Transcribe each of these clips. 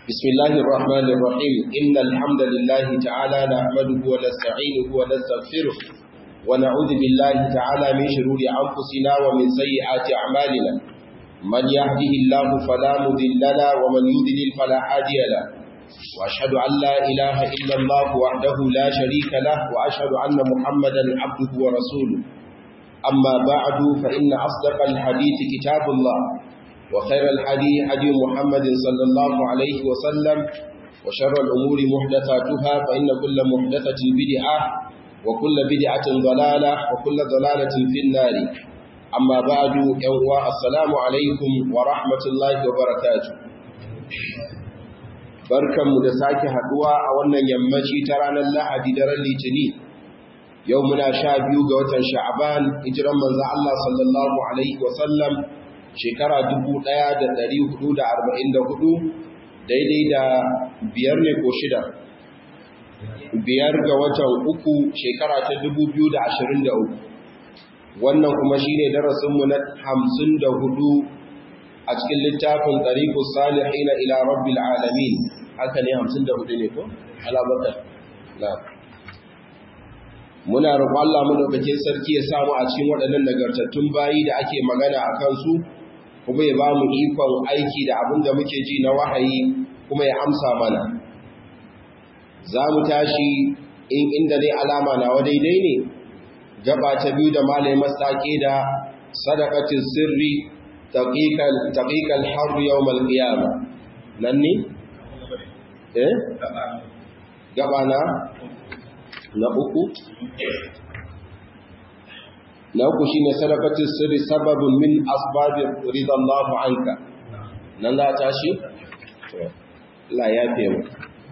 بسم الله الرحمن الرحيم إن الحمد لله تعالى نحمده ونستعينه ونستغفره ونعوذ بالله تعالى من شرور أنفسنا ومن سيئات أعمالنا من يهده الله فلا مضل له ومن يضلل فلا هادي له وأشهد أن لا إله إلا الله وحده لا شريك له وأشهد أن محمدا عبده ورسوله أما بعد فإن أصدق الحديث كتاب الله وخير الحديث حديث محمد صلى الله عليه وسلم وشر الأمور محدثاتها فإن كل محدثة بدعة وكل بدعة ضلالة وكل ضلالة في النار أما بعد يوم السلام عليكم ورحمة الله وبركاته barkanmu da sake haduwa a wannan yammaci ta ranar Lahadi daren Litini yau muna sha biyu ga watan Sha'aban hijiran manzo Allah sallallahu alaihi wasallam shekara 1444 daidai da biyar ne ko shida biyar ga watan uku shekara ta 2023 wannan kuma shine darasinmu na 54 a cikin littafin tariqus salihin ila rabbil alamin haka ne 54 ne ko alabaka na muna roƙon Allah mu dauke sarki ya samu a cikin waɗannan nagartattun bayi da ake magana a kansu kuma ya ba mu ikon aiki da abin da muke ji na wahayi kuma ya amsa mana za mu tashi in inda dai alama na wa daidai ne gaba ta biyu da malai masake da sadaqatin sirri taqiqal har yawm al-qiyama nan ne eh gaba na na uku na uku shi ne sadakatun sirri sababin min asbabin ridallahu anka nan za ta shi? la ya fi mu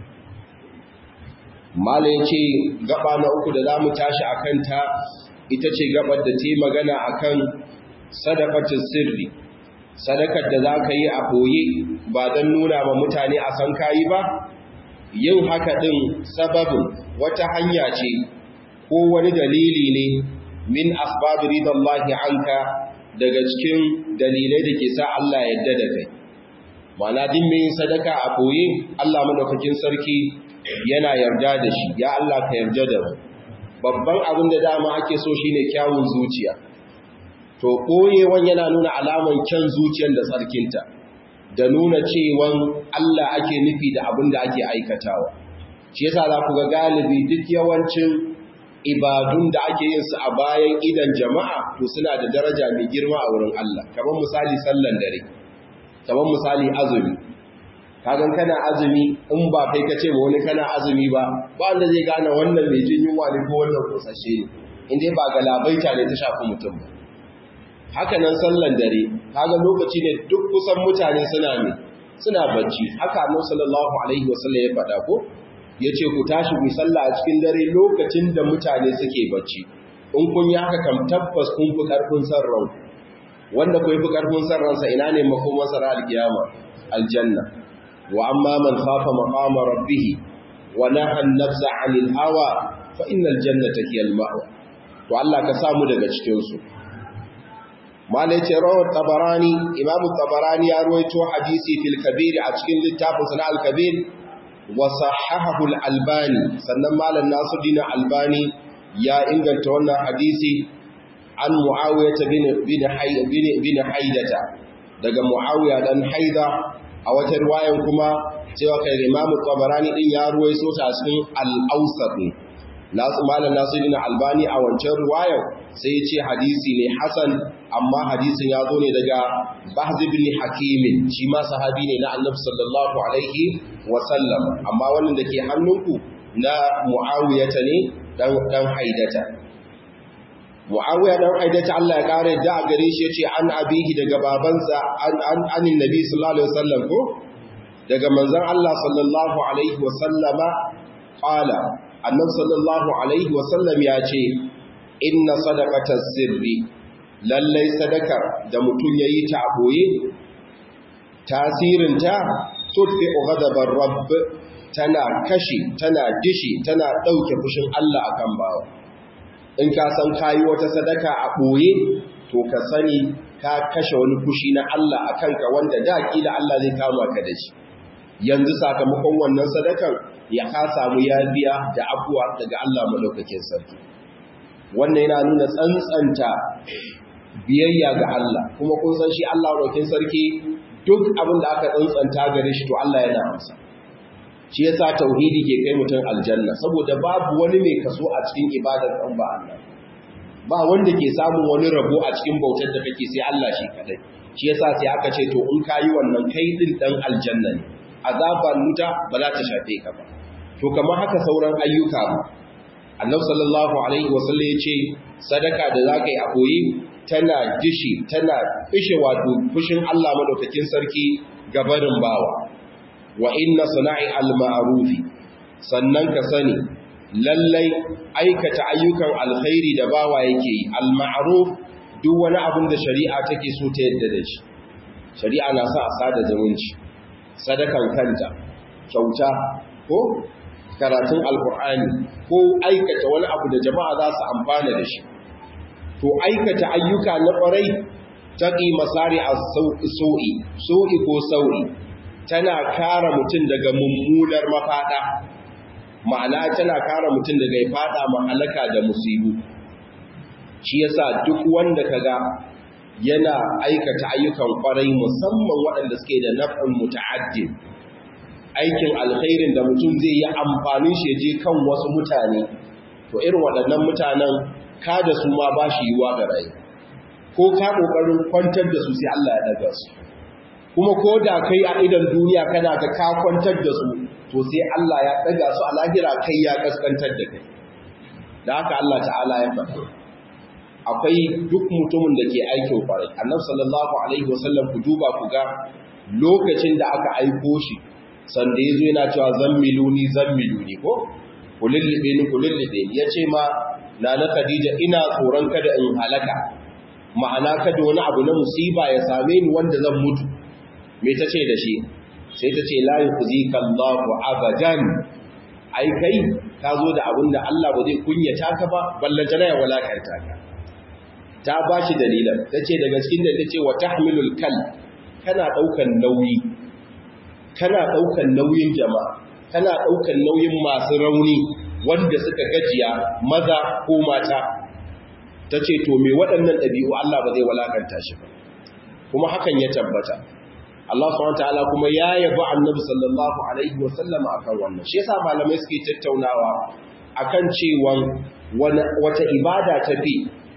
mala ya ce gaba na uku da za mu tashi a kanta ita ce gabar da ta magana a kan sadakatun sirri sadakar da za ka yi a boye ba don nuna ma mutane a san kayi ba yin haka ɗin sababin wata hanya ce ko wani dalili ne min asbab ridallahi anka daga cikin dalilai da ke sa Allah yadda da kai mana din mai sadaka a boye Allah madaukakin sarki yana yarda da shi ya Allah ka yarda da mu babban abin da dama ake so shine kyawun zuciya to koyewan yana nuna alaman kyan zuciyar da tsarkinta da nuna cewan Allah ake nufi da abin da ake aikatawa shi yasa za ku ga galibi duk yawancin ibadun da ake yin su a bayan idan jama'a to suna da daraja mai girma a wurin Allah kamar misali sallan dare kamar misali azumi kagan kana azumi in ba kai ka ce ma wani kana azumi ba ba wanda zai gane wannan mai jin yunwa ne ko wannan kosashe ne in dai ba galabaita ne ta shafi mutum ba haka nan sallan dare kaga lokaci ne duk kusan mutane suna ne suna bacci haka annabi sallallahu alaihi wasallam ya faɗa ko ya ce ku tashi ku sallah a cikin dare lokacin da mutane suke bacci in kun yi haka kam tabbas kun fi ƙarfin san ran wanda ku fi ƙarfin san ransa ina ne makoman sa alkiyama aljanna wa amma man khafa maqama rabbih wa naha an-nafsa 'anil hawa fa innal jannata hiya al-ma'wa to Allah ka samu daga cikin su malai ce rawar tabarani imamu tabarani ya ruwaito hadisi fil kabir a cikin littafin sana al-kabir وصححه الألباني سنن مال الناصرين الألباني يا إنجل تونا حديثي عن معاوية بن بن حي بن بن حيدة daga Muawiya dan Haida a wata riwayan kuma cewa kai Imam Tabarani din ya ruwaito ta cikin Al-Awsat nasu malam Nasiruddin Albani a wancan riwayan sai ya ce hadisi ne hasan amma hadisin ya zo ne daga Bahz ibn Hakim shi ma sahabi ne na Annabi sallallahu alaihi wa sallam amma wannan da ke hannunku na Muawiyata ne dan dan Haidata Muawiya dan Haidata Allah ya kare da a gare shi yace an abihi daga babansa an an anin Nabi sallallahu alaihi wasallam ko daga manzon Allah sallallahu alaihi wa sallama qala Annabi sallallahu alaihi wa sallam ya ce inna sadaqatas sirri lallai sadakar da mutum yayi ta boye tasirinta tudfi ghadabar rabb tana kashi tana dishi tana dauke fushin Allah akan bawa in ka san kayi wata sadaka a boye to ka sani ka kashe wani fushi na Allah akan ka wanda da kila Allah zai kama ka da shi yanzu sakamakon wannan sadakan ya ka samu yabiya da afuwa daga Allah madaukakin sarki wannan yana nuna tsantsanta biyayya ga Allah kuma kun san shi Allah madaukakin sarki duk abin da aka tsantsanta gare shi to Allah yana amsa shi yasa tauhidi ke kai mutum aljanna saboda babu wani mai kaso a cikin ibadar ɗan ba Allah ba wanda ke samun wani rabo a cikin bautar da kake sai Allah shi kadai shi yasa sai aka ce to in kayi wannan kai din dan aljanna ne azaban nuta ba za ta shafe ka ba to kamar haka sauran ayyuka ba annabi sallallahu alaihi wasallam ya ce sadaka da zaka yi a koyi tana dishi tana fishe wato fushin Allah madaukakin sarki gabarin bawa wa inna sana'i al-ma'rufi sannan ka sani lallai aikata ayyukan alkhairi da bawa yake yi al-ma'ruf duk wani abin da shari'a take so ta yadda da shi shari'a na sa a sada zumunci sadakan kanta kyauta ko karatun alkur'ani ko aikata wani abu da jama'a za su amfana da shi to aikata ayyuka na kwarai taqi masari as-su'i su'i ko sau'i tana kare mutum daga mummunar mafada ma'ana tana kare mutum daga ya fada mahalaka da musibu shi yasa duk wanda kaga yana aikata ayyukan kwarai musamman waɗanda suke da naf'in muta'addin aikin alkhairin da mutum zai yi amfanin shi je kan wasu mutane to irin waɗannan mutanen ka da su ma ba shi yiwa ga rai ko ka ƙoƙarin kwantar da su sai Allah ya daga su kuma ko da kai a idan duniya kana ga ka kwantar da su to sai Allah ya daga su a lahira kai ya kaskantar da kai da haka Allah ta'ala ya faɗa akwai duk mutumin da ke aikin kwarai annabi sallallahu alaihi wasallam ku duba ku ga lokacin da aka aiko shi sanda yazo yana cewa zammiluni zammiluni ko kulillibe ni kulillibe ni yace ma nana Khadija ina tsoron kada in halaka ma'ana kada wani abu na musiba ya same ni wanda zan mutu me tace da shi sai tace la yukhzika Allahu abadan ai kai ka zo da abin da Allah ba zai kunyata ka ba ballantana ya walakanta ka ta ba shi dalilan ta ce daga cikin da ta ce wa tahmilul kal kana ɗaukan nauyi kana ɗaukan nauyin jama'a kana ɗaukan nauyin masu rauni wanda suka gajiya maza ko mata ta ce to me waɗannan ɗabi'u Allah ba zai walakanta shi ba kuma hakan ya tabbata Allah subhanahu wataala kuma ya yabi Annabi sallallahu alaihi wa sallam akan wannan shi yasa malamai suke tattaunawa akan cewa wata ibada ta fi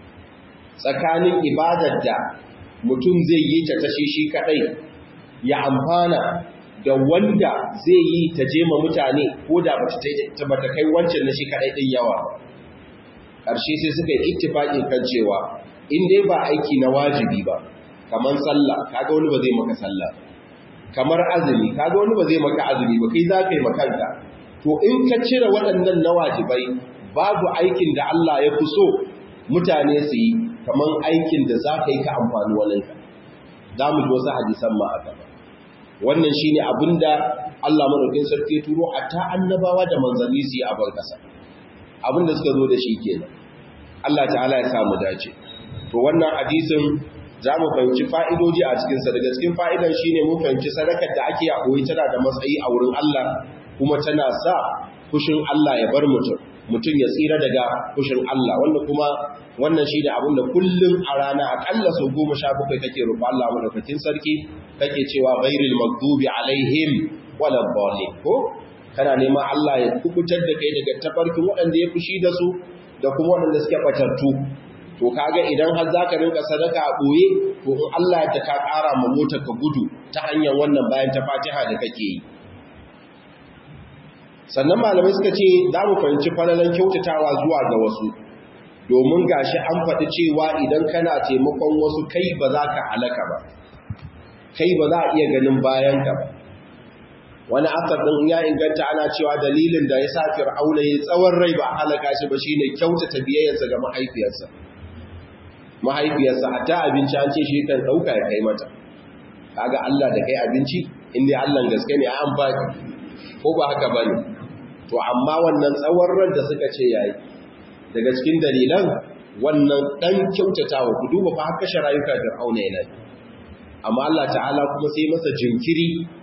tsakanin ibadar da mutum zai yi ta tashi shi kadai ya amfana da wanda zai yi ta jema mutane ko da bata kai wancan na shi kadai din yawa ƙarshe sai suka yi ittifaqi kan cewa in dai ba aiki na wajibi ba kamar sallah kaga wani ba zai maka sallah kamar azumi kaga wani ba zai maka azumi ba kai za ka yi makanka to in ka cire waɗannan na wajibai babu aikin da Allah ya fi so mutane su yi kamar aikin da za ka yi ka amfani waninka za mu ji wasu hadisan ma aka ba wannan shi ne abin da Allah maɗaukin sarki turo a ta annabawa da manzanni su yi a barkasa abin da suka zo da shi kenan Allah ta'ala ya samu dace to wannan hadisin za mu fahimci fa'idoji a cikinsa daga cikin fa'idan shi ne mun fahimci sadakar da ake a koyi tana da matsayi a wurin Allah kuma tana sa fushin Allah ya bar mutum mutum ya tsira daga fushin Allah wanda kuma wannan shi da abin da kullum a rana akalla sau goma sha bakwai kake roƙo Allah madaukakin sarki kake cewa ghairil maghdubi alaihim wala dhalin ko kana neman Allah ya kubutar da kai daga tafarkin waɗanda ya fushi da su da kuma waɗanda suke batattu to kaga idan har zaka rinka sadaka a boye to in Allah ya ka ƙara ma motar ka gudu ta hanyar wannan bayan ta Fatiha da kake yi sannan malamai suka ce za mu fahimci falalan kyautatawa zuwa ga wasu domin gashi an faɗi cewa idan kana taimakon wasu kai ba za ka halaka ba kai ba za a iya ganin bayanka ba wani asar ɗin ya inganta ana cewa dalilin da ya sa fir'auna ya tsawon rai ba a halaka shi ba shine kyautata biyayyarsa ga mahaifiyarsa mahaifiyarsa a ta abinci an ce shi kan ɗauka ya kai mata kaga Allah da kai abinci inda Allah gaske ne an ba ko ba haka ba ne to amma wannan tsawon ran da suka ce yayi daga cikin dalilan wannan dan kyautatawa ku duba fa haka sharayuka da auna yana amma Allah ta'ala kuma sai masa jinkiri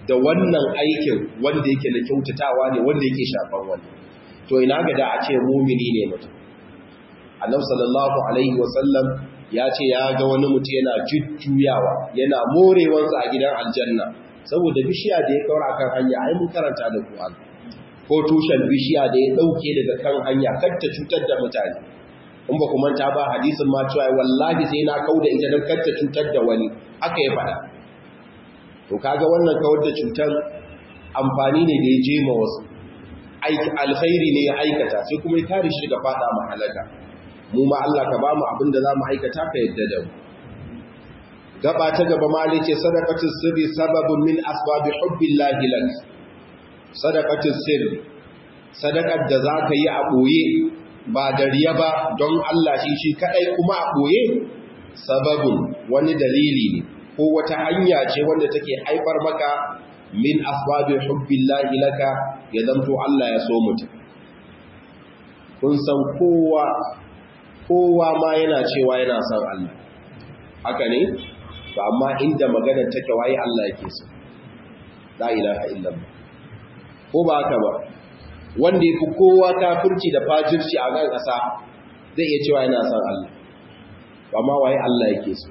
da wannan aikin wanda yake na kyautatawa ne wanda yake shafan wani to ina ga da a ce mumini ne mutum annabi sallallahu alaihi wasallam ya ce ya ga wani mutum yana jujjuyawa yana morewansa a gidan aljanna saboda bishiya da ya kaura kan hanya ai mun karanta da Qur'an ko tushen bishiya da ya dauke daga kan hanya kar ta cutar da mutane in ba ku manta ba hadisin ma cewa wallahi sai na kauda ita dan kar ta cutar da wani haka ya faɗa to kaga wannan kawar da cutar amfani ne da ya je ma wasu alkhairi ne ya aikata sai kuma ya kare shi daga fada mahalaka mu ma Allah ka ba mu abin da za mu aikata ka yadda da mu gaba ta gaba ma ce sadaqatu sirri sababun min asbabi hubbillahi lak sadaqatu sirri sadaqar da zaka yi a boye ba da riya ba don Allah shi shi kadai kuma a boye sababun wani dalili ne ko wata hanya ce wanda take haifar maka min asbabi hubbillahi laka ya zanto Allah ya so mutum kun san kowa kowa ma yana cewa yana son Allah haka ne to amma inda maganar take waye Allah yake so la ilaha illallah ko ba haka ba wanda yafi kowa kafirci da fajirci a kan kasa zai iya cewa yana son Allah amma waye Allah yake so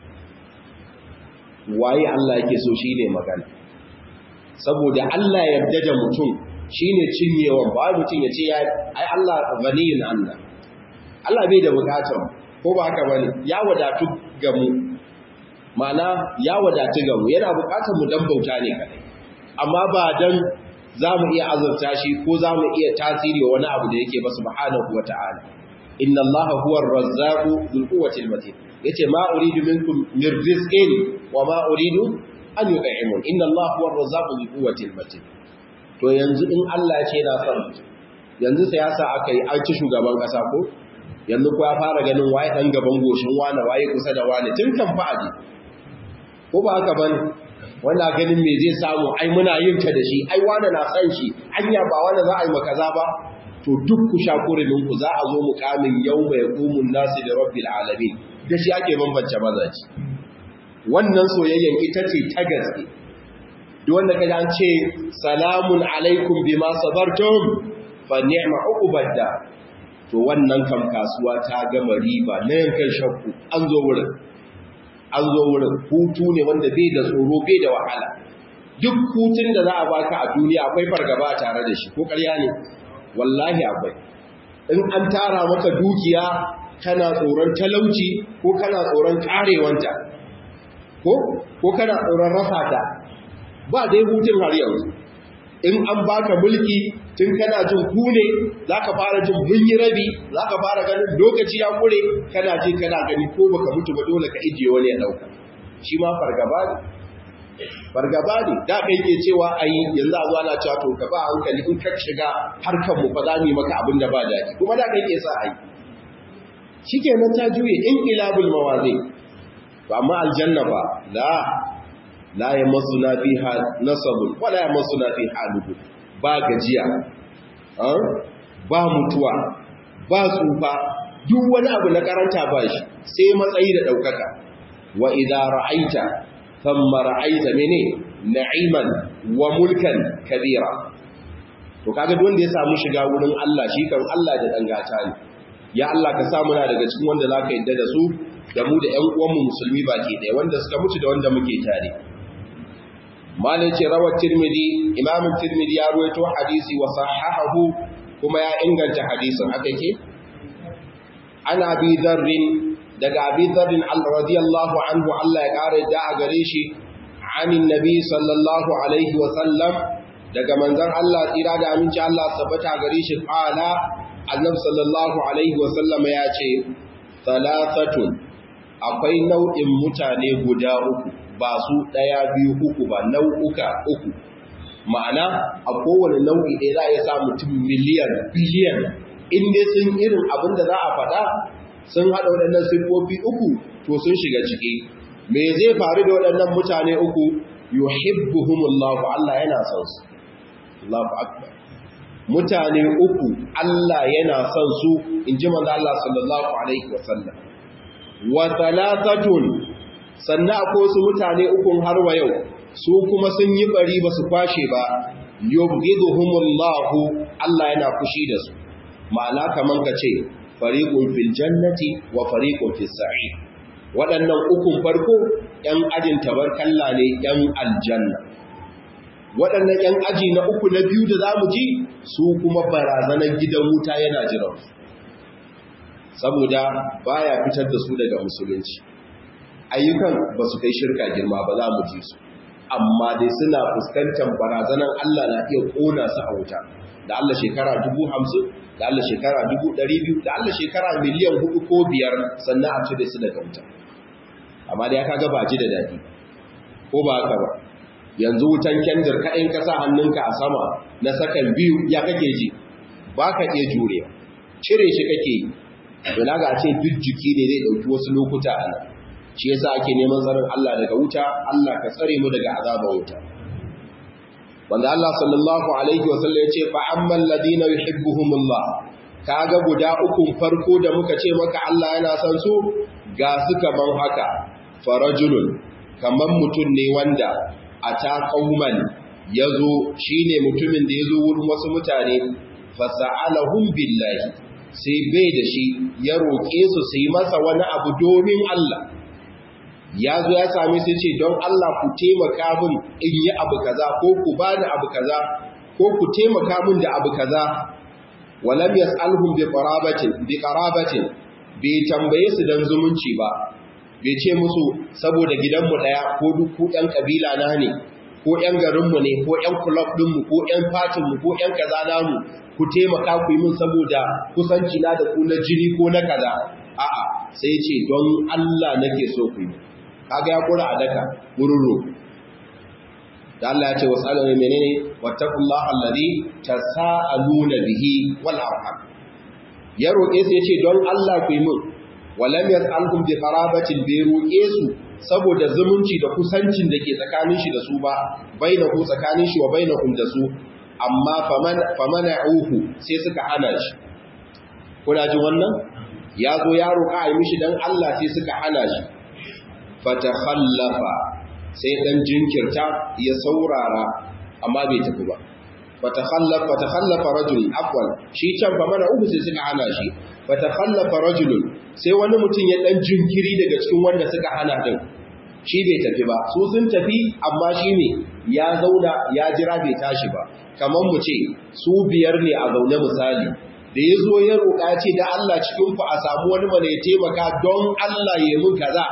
waye Allah yake so shine magana saboda Allah yarda da mutum shine cinyewan ba mutum ya ce ai Allah ghaniyun Allah Allah bai da bukatar ko ba haka bane ya wadatu ga mu mana ya wadatu ga mu yana bukatar mu dan bauta ne kadai amma ba dan zamu iya azurta shi ko zamu iya tasiri wa wani abu da yake ba subhanahu wataala inna allaha huwa ar-razzaqu dhul quwwati al-matin yace ma uridu minkum min rizqin wa ma uridu an yut'imun inna allaha huwa ar-razzaqu dhul quwwati al-matin to yanzu in Allah ya ce yana son yanzu sai yasa aka yi an ci shugaban kasa ko yanzu ko ya fara ganin waye dan gaban goshin wani waye kusa da wani tun kan fa'adi ko ba haka bane wanda ganin me zai samu ai muna yin ta da shi ai wani na san shi anya ba wani za a yi makaza ba to duk ku sha kurumin ku za a zo mukamin yawma yaqumun nasu da rabbil alamin da shi ake bambance mazaji wannan soyayyen ita ce ta gaske duk wanda kaje an ce salamun alaikum bima sabartum fa ni'ma uqbadda to wannan kam kasuwa ta gama riba na yankan shakku an zo wurin an zo wurin hutu ne wanda bai da tsoro bai da wahala duk hutun da za a baka a duniya akwai fargaba tare da shi ko ƙarya ne wallahi akwai in an tara maka dukiya kana tsoron talauci ko kana tsoron karewanta ko ko kana tsoron rasa ta ba dai hutun har yanzu in an baka mulki tun kana jin ku ne za ka fara jin bunyi rabi za ka fara ganin lokaci ya kure kana ji kana gani ko baka mutu ba dole ka ijiye wani ya dauka shi ma fargaba ne fargaba ne da kai ke cewa ai yanzu a zo ana cewa to ka ba hankali in ka shiga harkar mu fa za mu yi maka abin da ba daɗi kuma da kai ke sa ai shikenan ta juye in ilabul mawazi to amma aljanna ba la la yamassuna fiha nasabun wala yamassuna fiha lubub ba gajiya ba mutuwa ba tsufa duk wani abu na karanta ba shi sai matsayi da ɗaukaka wa idza ra'aita thumma ra'aita mene na'iman wa mulkan kabira to kaga duk wanda ya samu shiga wurin Allah shi kan Allah da dangata ne ya Allah ka sa muna daga cikin wanda zaka yadda da su da mu da ƴan uwanmu musulmi baki ɗaya wanda suka mutu da wanda muke tare malai ce rawar tirmidhi imamin tirmidhi ya ruwaito hadisi wa sahahahu kuma ya inganta hadisin haka ke ana abi dharrin daga abi dharrin radiyallahu anhu Allah ya kare da a gare shi anin nabi sallallahu alaihi wa sallam daga manzon Allah tsira da aminci Allah sabata gare shi qala annabi sallallahu alaihi wa sallam ya ce thalathatun akwai nau'in mutane guda uku ba su ɗaya biyu uku ba nau'uka uku ma'ana a kowane nau'i ɗaya za a iya sa mutum miliyan biliyan in dai sun irin abin da za a faɗa sun haɗa waɗannan siffofi uku to sun shiga ciki me zai faru da waɗannan mutane uku yuhibbuhumullahu Allah yana son su Allahu akbar mutane uku Allah yana son su in ji manzo Allah sallallahu alaihi wasallam wa thalathatun sannan akwai wasu mutane ukun har wa yau su kuma sun yi bari ba su kwashe ba yubghiduhumullahu Allah yana fushi da su ma'ana kaman ka ce fariqun fil jannati wa fariqun fis sa'ir waɗannan ukun farko ‘yan ajin tabarkalla ne ‘yan aljanna waɗannan ‘yan aji na uku na biyu da za mu ji su kuma barazanar gidan wuta yana jiran saboda baya fitar da su daga musulunci ayyukan ba su kai shirka girma ba za mu ji su amma dai suna fuskantar barazanar Allah na iya ƙona su a wuta da Allah shekara dubu hamsin da Allah shekara dubu ɗari biyu da Allah shekara miliyan hudu ko biyar sannan a cire su daga wuta amma da ya kaga ba ji da daɗi ko ba haka ba yanzu wutan kendir kaɗin ka sa hannunka a sama na sakan biyu ya kake ji ba ka iya jure cire shi kake yi Bala ga ce duk jiki ne zai ɗauki wasu lokuta a nan shi yasa ake neman tsarin Allah daga wuta Allah ka tsare mu daga azaban wuta wanda Allah sallallahu alaihi wa sallam ya ce fa ammal ladina yuhibbuhumullah kaga guda ukun farko da muka ce maka Allah yana son su ga su kaman haka farajulun kaman mutum ne wanda a ta kauman ya zo shi ne mutumin da ya zo wurin wasu mutane fasa'alahun billahi sai bai da shi ya roƙe su su yi masa wani abu domin Allah ya zo ya sami sai ce don Allah ku taimaka min in yi abu kaza ko ku bani abu kaza ko ku taimaka min da abu kaza walam yas'alhum bi qarabatin bi qarabatin bai tambaye su dan zumunci ba bai ce musu saboda gidanmu daya ko duk ku ɗan kabila na ne ko ɗan garinmu ne ko ɗan club ɗinmu ko ɗan fatinmu ko ɗan kaza namu ku taimaka ku yi min saboda kusanci na da ku na jini ko na kaza a'a sai ce don Allah nake so ku yi kaga ya kura a daka wurin roƙo da Allah ya ce wasu alamun menene wattaqullaha allazi tasaaluna bihi wal arham ya roƙe su yace don Allah ku yi min walam yas'alkum bi qarabatin bi roƙe su saboda zumunci da kusancin da ke tsakanin shi da su ba bainahu tsakanin shi wa bainahum da su amma faman famana'uhu sai suka hana shi kuna jin wannan ya zo ya roƙa a yi mishi dan Allah sai suka hana shi fatakhallafa sai dan jinkirta ya saurara amma bai tafi ba fatakhallafa fatakhallafa rajul afwan shi can fa mana uku sai suka hana shi fatakhallafa rajul sai wani mutum ya dan jinkiri daga cikin wanda suka hana din shi bai tafi ba su sun tafi amma shi ne ya zauna ya jira bai tashi ba kamar mu ce su biyar ne a zaune misali da ya zo ya roƙa ce da Allah cikin ku a samu wani mana ya taimaka don Allah ya mun kaza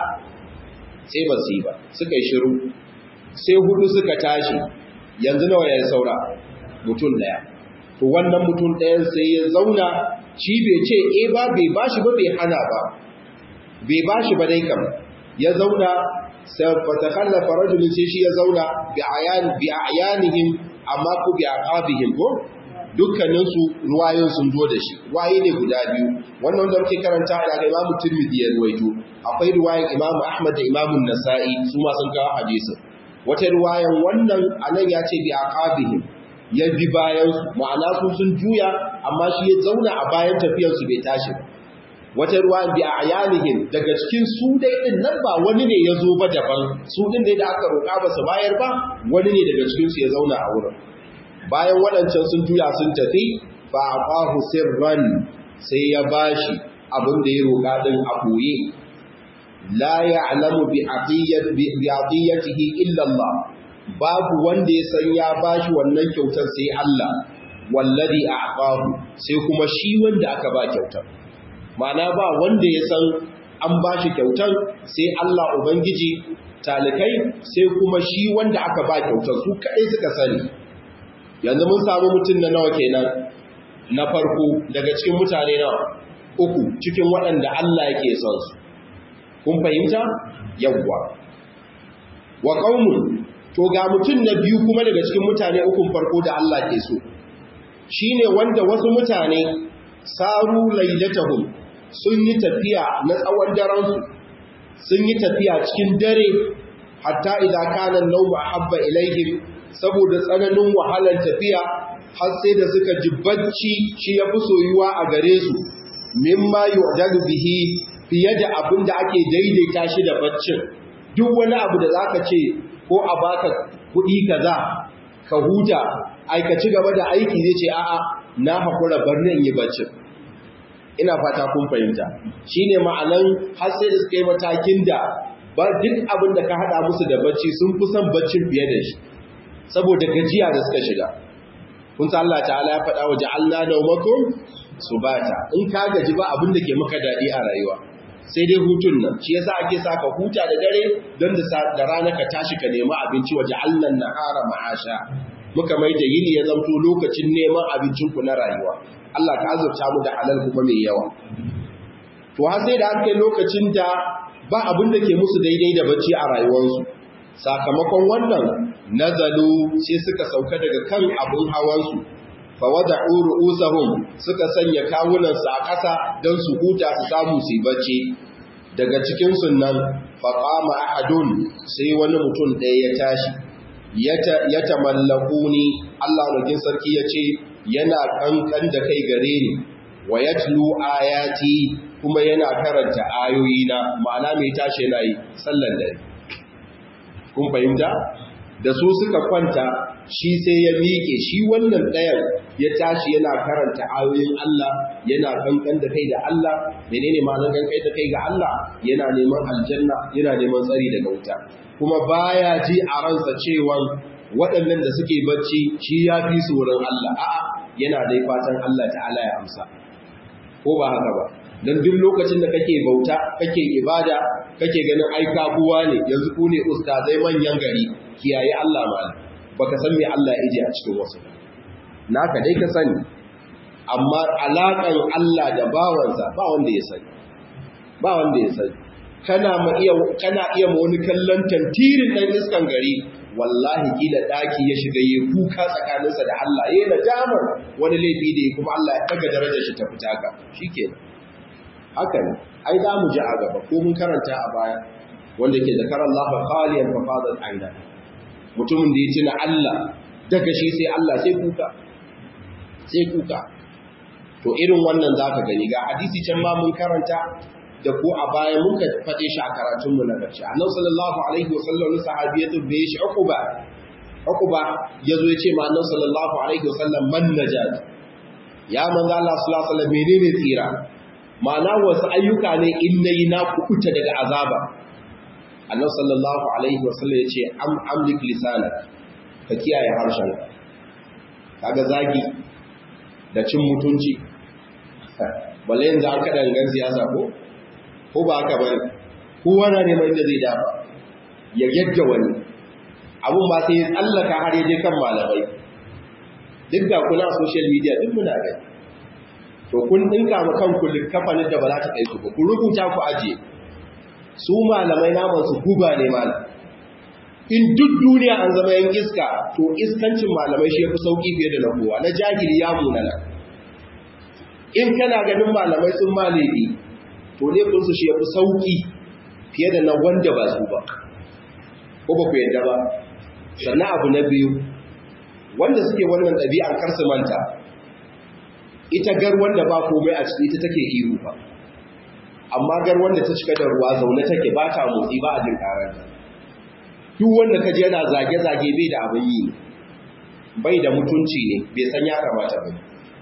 sai ba su yi ba suka yi shiru sai hudu suka tashi yanzu nawa ya saura mutum daya to wannan mutum ɗayan sai ya zauna shi bai ce e ba bai bashi ba bai hana ba bai bashi ba dai kam ya zauna sai fata kallafa rajulun sai shi ya zauna bi ayan bi ayanihim amma ku bi aqabihim ko dukkaninsu ruwayoyin sun zo da shi ruwaye ne guda biyu wannan wanda muke karanta daga Imam Tirmidhi ya ruwaito akwai ruwayan Imam Ahmad da Imam Nasa'i su ma sun kawo hadisin wata ruwayan wannan anan ya ce bi aqabihim ya bi bayan su ma'ana su sun juya amma shi ya zauna a bayan tafiyar su bai tashi ba wata ruwayan bi ayanihim daga cikin su dai din nan ba wani ne ya zo ba daban su din ne da aka roƙa ba su bayar ba wani ne daga cikin su ya zauna a wurin bayan waɗancan sun juya sun tafi ba a ƙahu sirran sai ya bashi abin da ya roƙa ɗin a ɓoye la ya alamu bi aqiyyatihi illa Allah babu wanda ya san ya bashi wannan kyautar sai Allah wallazi a'qahu sai kuma shi wanda aka ba kyautar ma'ana ba wanda ya san an bashi kyautar sai Allah ubangiji talikai sai kuma shi wanda aka ba kyautar su kaɗai suka sani yanzu mun samu mutum na nawa kenan na farko daga cikin mutane nawa uku cikin waɗanda Allah yake son su kun fahimta yawwa wa qaumun to ga mutum na biyu kuma daga cikin mutane ukun farko da Allah ke so shine wanda wasu mutane saru lailatahum sun yi tafiya na tsawon daren su sun yi tafiya cikin dare hatta idza kana an-nawmu ahabba ilaihim saboda tsananin wahalar tafiya har sai da suka ji bacci shi ya fi soyuwa a gare su mimma yu'dalu bihi fiye da abin da ake daidaita shi da baccin duk wani abu da zaka ce ko a baka kuɗi kaza ka huta aikaci gaba da aiki zai ce a'a na haƙura barni in yi baccin ina fata kun fahimta shine ma'anan har sai da suka yi matakin da ba duk abin da ka haɗa musu da bacci sun fi son baccin fiye da shi saboda gajiya da suka shiga kun san Allah ta'ala ya faɗa wa ja'alna nawmakum subata in ka gaji ba abin da ke maka daɗi a rayuwa sai dai hutun nan shi yasa ake sa ka huta da dare don da rana ka tashi ka nemi abinci wa ja'alna nahara ma'asha muka mai da yini ya zamto lokacin neman abincin ku na rayuwa Allah ka azurta mu da halal kuma mai yawa to har sai da aka kai lokacin da ba abin da ke musu daidai da bacci a rayuwarsu sakamakon wannan nazalu sai suka sauka daga kan abun hawansu fa wada'u ru'usahum suka sanya kawunansu a ƙasa don su huta su samu su bacci daga cikin sunnan fa qama ahadun sai wani mutum ɗaya ya tashi ya tamallakuni Allah nugin sarki ya ce yana kankan da kai gare ni wa yatlu ayati kuma yana karanta ayoyina ma'ana mai tashi yana yi sallan dare kun fahimta da su suka kwanta shi sai ya miƙe shi wannan ɗayan ya tashi yana karanta ayoyin Allah yana kankan da kai da Allah menene ma'anar kankan da kai ga Allah yana neman aljanna yana neman tsari daga wuta kuma baya ji a ransa cewa waɗannan da suke bacci shi ya fi su wurin Allah a'a yana dai fatan Allah ta'ala ya amsa ko ba haka ba dan duk lokacin da kake bauta kake ibada kake ganin ai kabuwa ne yanzu ku ne ustazai manyan gari kiyaye Allah malam baka san me Allah ya ije a cikin wasu naka dai ka sani amma alakan Allah da bawansa ba wanda ya sani ba wanda ya sani kana ma iya kana iya ma wani kallon tantirin dan iskan gari wallahi kila daki ya shiga yi kuka tsakaninsa da Allah yayin nadamar wani laifi da kuma Allah ya daga darajar shi ta fita ka shikenan haka ne ai za mu ji a gaba ko mun karanta a baya wanda ke zakar Allah fa qaliyan fa fadat aina mutumin da ya tuna Allah daga shi sai Allah sai kuka sai kuka to irin wannan zaka gani ga hadisi can ma mun karanta da ko a baya mun ka fade shi a karatun mu na karshe annabi sallallahu alaihi wasallam sahabi ya tabbe shi uquba uquba yazo ya ce ma annabi sallallahu alaihi wasallam man najat ya manzo Allah sallallahu alaihi wasallam menene tsira ma'ana wasu ayyuka ne in nayi na kukuta daga azaba annabi sallallahu alaihi wasallam ya ce am amlik lisanak ka kiyaye harshen kaga zagi da cin mutunci balle yanzu an kada gangan siyasa ko ko ba haka bane kowa na neman inda zai dafa ya yadda wani abun ba sai ya tsallaka har ya je kan malamai duk da kuna social media duk muna gani to kun dinka ma kanku kafanin da ba za ta kai ku ba ku rubuta ku ajiye su malamai naman su guba ne malam in duk duniya an zama yan iska to iskancin malamai shi yafi sauki fiye da na kowa na jahili ya munana in kana ganin malamai sun malami to laifin su shi yafi sauki fiye da na wanda ba su ba ko ba ku yadda ba sannan abu na biyu wanda suke wannan ɗabi'ar kar su manta ita gar wanda ba komai a ciki ita take ihu ba amma gar wanda ta cika da ruwa zaune take ba ta motsi ba a jin karanta duk wanda ka je yana zage-zage bai da abin yi bai da mutunci ne bai san ya kamata ba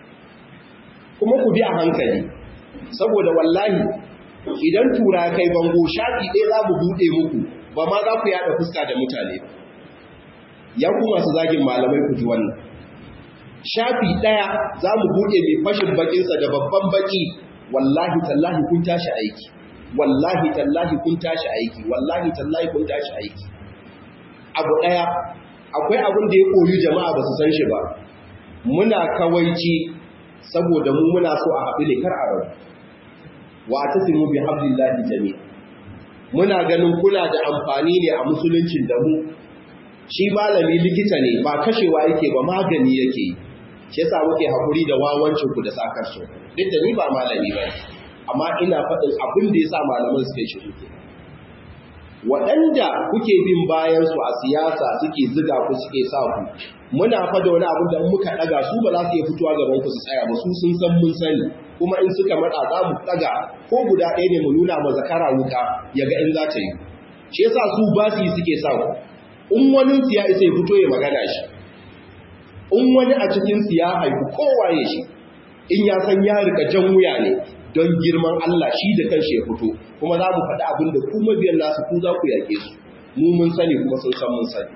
kuma ku bi a hankali saboda wallahi idan tura kai bango shafi ɗaya za mu buɗe muku ba ma za ku yaɗa fuska da mutane ba ya ku masu zagin malamai ku ji wannan shafi ɗaya za mu buɗe mai fashin bakinsa da babban baki wallahi tallahi kun tashi aiki wallahi tallahi kun tashi aiki wallahi tallahi kun tashi aiki abu ɗaya akwai abin da ya koyi jama'a ba su san shi ba muna kawaici saboda mu muna so a haɗu ne kar a rabu wa tasimu bi hablillahi jami muna ganin kuna da amfani ne a musuluncin da mu shi malami likita ne ba kashewa yake ba magani yake yi shi yasa muke hakuri da wawancin ku da sakarcin duk da ni ba malami ba amma ina faɗin abin da yasa malaman suke shiru ke waɗanda kuke bin bayan su a siyasa suke ziga ku suke sa ku muna fada wani abin da muka ɗaga su ba za su iya fitowa gaban ku su tsaya ba su sun san mun sani kuma in suka matsa za mu ɗaga ko guda ɗaya ne mu nuna ma zakara wuka ya ga in za ta yi shi yasa su ba su yi suke sa ku in wani siya isa ya fito ya magana shi in wani a cikin siya haifu kowaye shi in ya san ya rika jan wuya ne don girman Allah shi da kanshi ya fito kuma za mu faɗi abin da kuma biyan nasu ku za ku yaƙe su mu mun sani kuma sun san mun sani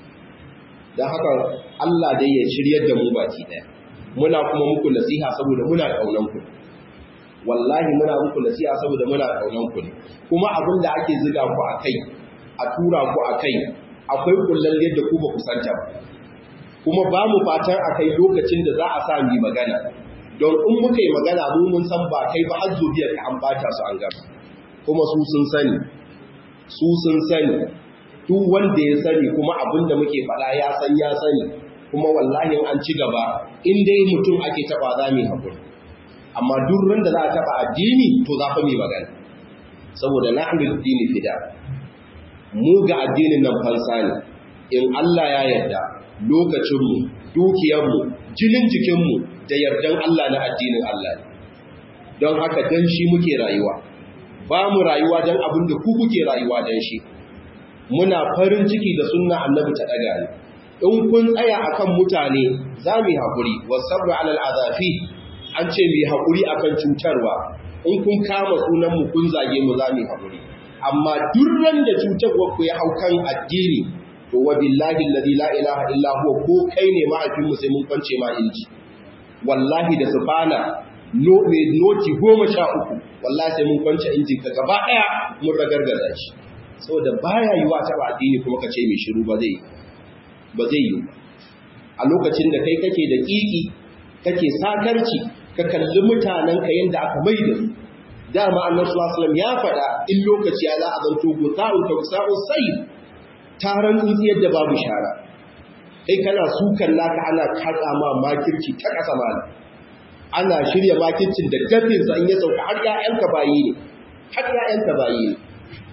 don haka Allah dai ya shiryar da mu baki ɗaya muna kuma muku nasiha saboda muna ƙaunan ku wallahi muna muku nasiha saboda muna ƙaunan ku ne kuma abin da ake ziga ku a kai a tura ku a kai akwai kullal yadda ku ba ku santa ba kuma ba mu fatan a kai lokacin da za a sa mu magana don in muka yi magana mu mun san ba kai ba har zuriyar ka an bata su an gaba kuma su sun sani su sun sani duk wanda ya sani kuma abin da muke faɗa ya san ya sani kuma wallahi an ci gaba in dai mutum ake taɓa za mu haƙuri amma duk ran da za a taɓa addini to za fa mu magana saboda nahnu dini fida mu ga addinin nan fansa ne in Allah ya yarda lokacinmu dukiyarmu jinin jikinmu da yardan Allah na addinin Allah ne don haka dan shi muke rayuwa ba mu rayuwa don abin da ku kuke rayuwa don shi muna farin ciki da sunna annabi ta daga ne in kun tsaya akan mutane za mu yi haƙuri wasabru alal azafi an ce mu yi haƙuri akan cutarwa in kun kama sunan mu kun zage mu za mu yi haƙuri amma durran da cutarwa ku ya hau kan addini to wa billahi alladhi la ilaha illa huwa ko kai ne mahaifin mu sai mun kwance ma inji wallahi da subhana no me noti goma sha uku wallahi sai mun kwance injin ka gaba daya mun ragargaza shi saboda baya yiwa ta ba addini kuma ka ce mai shiru ba zai ba zai yi a lokacin da kai kake da kiki kake sakarci ka kalli mutanen ka yanda aka mai da su dama annabi sallallahu alaihi wasallam ya faɗa in lokaci ya za a zanto guta'un tawsa'u sai taron tsintsiyar da babu shara kai kana sukan naka ana katsa ma makirci ta kasa mana ana shirya makircin da gafinsa in ya sauka har ƴaƴanka bayi ne har ƴaƴanka bayi ne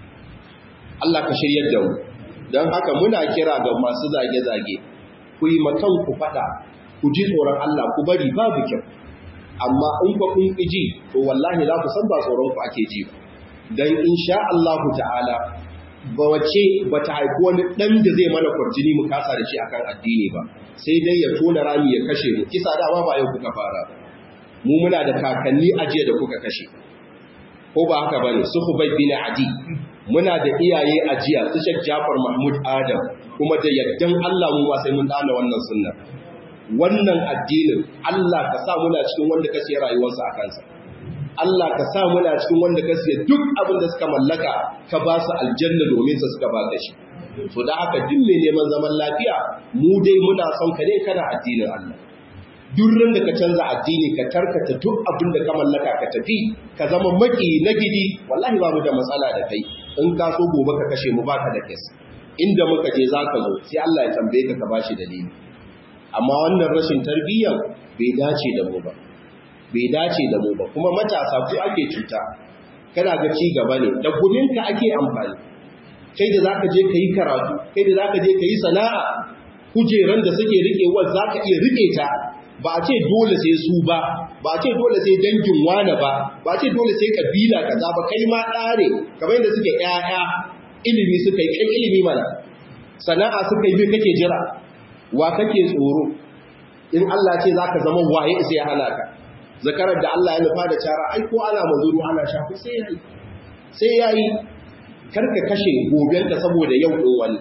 Allah ka shiryar da mu don haka muna kira ga masu zage-zage ku yi makan ku faɗa ku ji tsoron Allah ku bari babu kyau amma in ku kun ji to wallahi za ku san ba tsoron ku ake ji ba dan insha Allah ta'ala ba wace ba ta haifi wani ɗan da zai mana kwarjini mu kasa da shi akan addini ba sai dai ya tona rami ya kashe mu kisa dama ba yau kuka fara mu muna da kakanni ajiya da kuka kashe ko ba haka bane su Hubay bin Adi muna da iyaye ajiya su Sheikh Jafar Mahmud Adam kuma da yaddan Allah mu ma sai mun dana wannan sunna wannan addinin Allah ka sa muna cikin wanda ka siya rayuwarsa a kansa Allah ka sa muna cikin wanda ka siya duk abin da suka mallaka ka ba su aljanna domin su suka baka shi to da haka duk mai neman zaman lafiya mu dai muna son ka ne kana addinin Allah duk ran da ka canza addini ka tarkata duk abin da ka mallaka ka tafi ka zama maki na gidi wallahi ba mu da matsala da kai in ka so gobe ka kashe mu baka da kes inda muka je zaka zo sai Allah ya tambaye ka ka bashi dalili amma wannan rashin tarbiyyar bai dace da mu ba bai dace da mu ba kuma matasa ku ake cuta kana ga ci gaba ne da guminka ake amfani kai da zaka je ka yi karatu kai da zaka je ka yi sana'a kujeran da suke riƙewar zaka iya riƙe ta ba a ce dole sai su ba ba a ce dole sai dangin wane ba ba a ce dole sai kabila kaza ba kai ma ɗare kamar yadda suke ƴaƴa ilimi suka yi kai ilimi mana sana'a suka yi kake jira wa kake tsoro in Allah ce zaka zama waye sai ya hana ka zakarar da Allah ya nufa da cara ai ko ana mazuru ana shafi sai yayi sai yayi karka kashe gobenka saboda yau din wani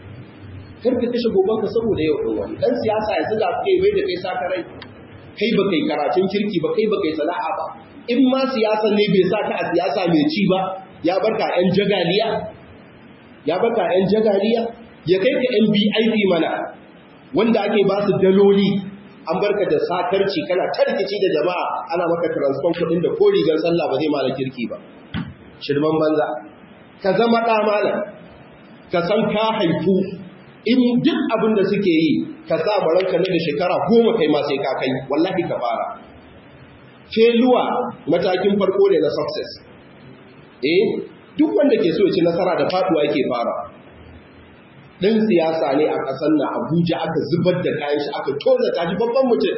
karka kashe gobenka saboda yau din wani dan siyasa yanzu da kai bai da kai sakarai kai ba kai karatun kirki ba kai ba kai sana'a ba in ma siyasa ne bai sa ka a siyasa mai ci ba ya barka yan jagaliya ya barka yan jagaliya ya kai ka yan BIP mana wanda ake ba su daloli an barka da sakarci kana tarkici da jama'a ana maka transport kudin da ko rigar sallah ba zai mala kirki ba shirman banza ka zama ɗa malam ka san ka haifu in duk abin da suke yi ka sa baranka na da shekara goma kai ma sai ka kai wallahi ka fara feluwa matakin farko ne na success eh duk wanda ke so ya ci nasara da faduwa yake fara ɗan siyasa ne a ƙasar na abuja aka zubar da kayan shi aka toza ta ji babban mutum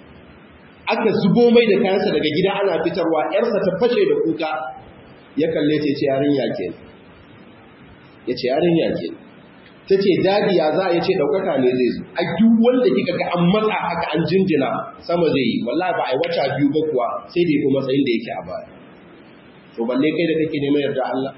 aka zubo mai da kayansa daga gida ana fitarwa ‘yarsa ta fashe da kuka ya kalle ce ce yarin yake ya ce yarin yake ta ce dadiya za a yi ce ɗaukaka ne zai zo a duk wanda kika ga an matsa haka an jinjina sama zai yi wallahi ba a yi wata biyu ba kuwa sai da ya fi matsayin da yake a baya to balle kai da kake neman yarda Allah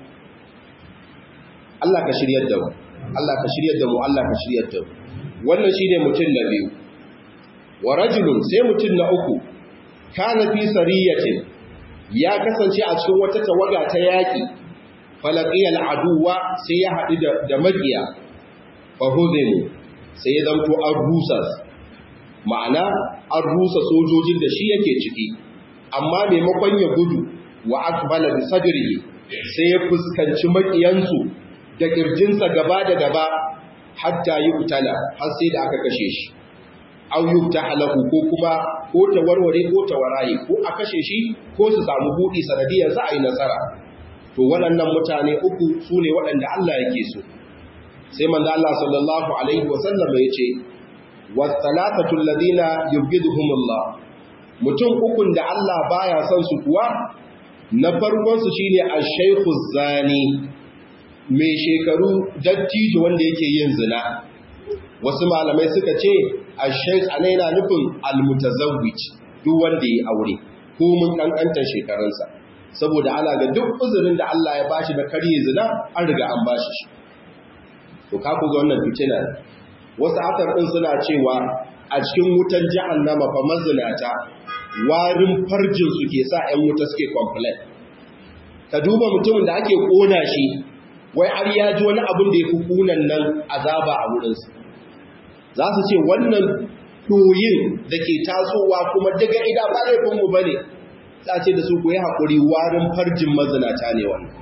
Allah ka shiryar da mu Allah ka shiryar da mu Allah ka shiryar da mu wannan shine mutum na biyu wa rajulun sai mutum na uku kana fi sariyatin ya kasance a cikin wata tawaga ta yaki falaqiyal aduwa sai ya haɗu da makiya fa huzinu sai ya zanto an rusa ma'ana an rusa sojojin da shi yake ciki amma maimakon ya gudu wa akbala bi sadrihi sai ya fuskanci makiyansu da kirjinsa gaba da gaba hatta yi utala har sai da aka kashe shi aw yuftaha lahu ko kuma ko ta warware ko ta waraye ko a kashe shi ko su samu buɗi sanadiyar za a yi nasara to waɗannan mutane uku su ne waɗanda Allah yake so sai manzo Allah sallallahu alaihi wa sallam ya ce was-salatatu alladhina yubghiduhumullah mutum ukun da Allah baya son su kuwa na farkon su shine ash-shaykhu zani mai shekaru dattijo wanda yake yin zina wasu malamai suka ce ash-shaykh ana yana nufin al-mutazawwij duk wanda ya aure ko mun kankantar shekarunsa saboda ana ga duk uzurin da Allah ya bashi da karye zina an riga an bashi shi to ka ku ga wannan fitina wasu atar din suna cewa a cikin wutan jahannama fa mazinata warin farjin su ke sa ƴan wuta suke complain ka duba mutumin da ake kona shi wai har ya ji wani abin da ya fi kunan nan azaba a wurinsu za su ce wannan ɗoyin da ke tasowa kuma daga ida ba laifinmu ba ne za ce da su ku yi haƙuri warin farjin mazinata ne wannan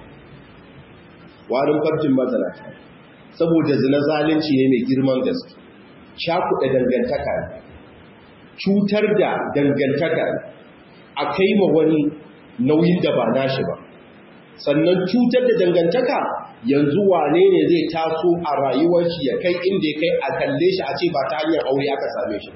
warin farjin mazinata saboda zina zalunci ne mai girman gaske shakuɗa dangantaka ne cutar da dangantaka a kai ma wani nauyin da ba nashi ba sannan cutar da dangantaka yanzu wane ne zai taso a rayuwar shi ya kai inda ya kai a kalle shi a ce ba ta hanyar aure aka same shi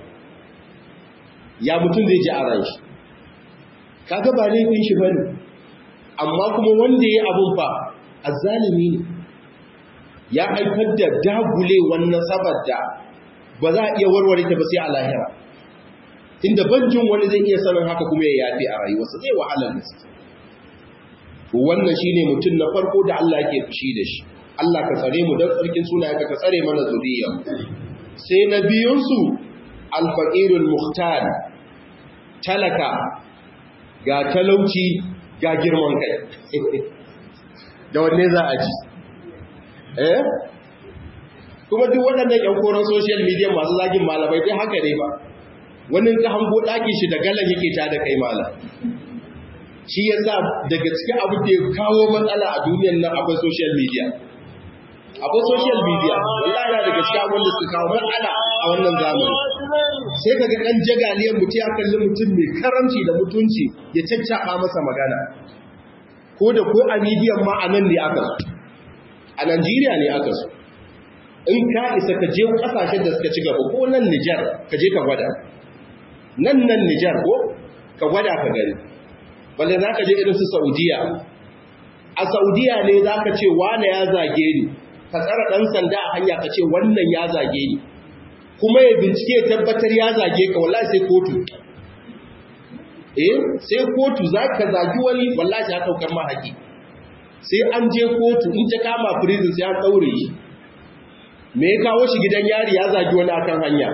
ya mutum zai ji a ran shi kaga ba laifin shi bane amma kuma wanda ya abun fa azzalimi ne ya haifar da dagulewar nasabar da ba za a iya warware ta ba sai a lahira inda banjin wani zai iya sanin haka kuma ya yafi a rayuwarsa zai wahalar gaske wannan shine mutum na farko da Allah yake fushi da shi Allah ka tsare mu don tsarkin sunayenka ka tsare mana zuriya sai na biyun su al-faqirul muhtar talaka ga talauci ga girman kai da wanne za a ji eh kuma duk waɗannan ƴan koran social media masu zagin malamai dai haka ne ba wani ka hango ɗakin shi da galan yake ta da kai malam shi ya sa daga cikin abu da ya kawo matsala a duniyan nan akwai social media akwai social media wallahi na daga cikin abin da suka kawo matsala a wannan zamani sai kaga ɗan jagaliyar mutum ya kalli mutum mai karamci da mutunci ya caccaba masa magana ko da ko a midiyan ma a nan ne aka so a Najeriya ne aka so in ka isa ka je kasashen da suka ci gaba ko nan Nijar ka je ka gwada nan nan Nijar ko ka gwada ka gani balle za ka je irin su Saudiya a Saudiya ne za ka ce wane ya zage ni ka tsara ɗan sanda a hanya ka ce wannan ya zage ni kuma ya bincike ya tabbatar ya zage ka wallahi sai kotu eh sai kotu za ka zagi wani wallahi ya ɗaukar ma haƙi sai an je kotu in ta kama prison sai an ɗaure shi me ya kawo shi gidan yari ya zagi wani akan hanya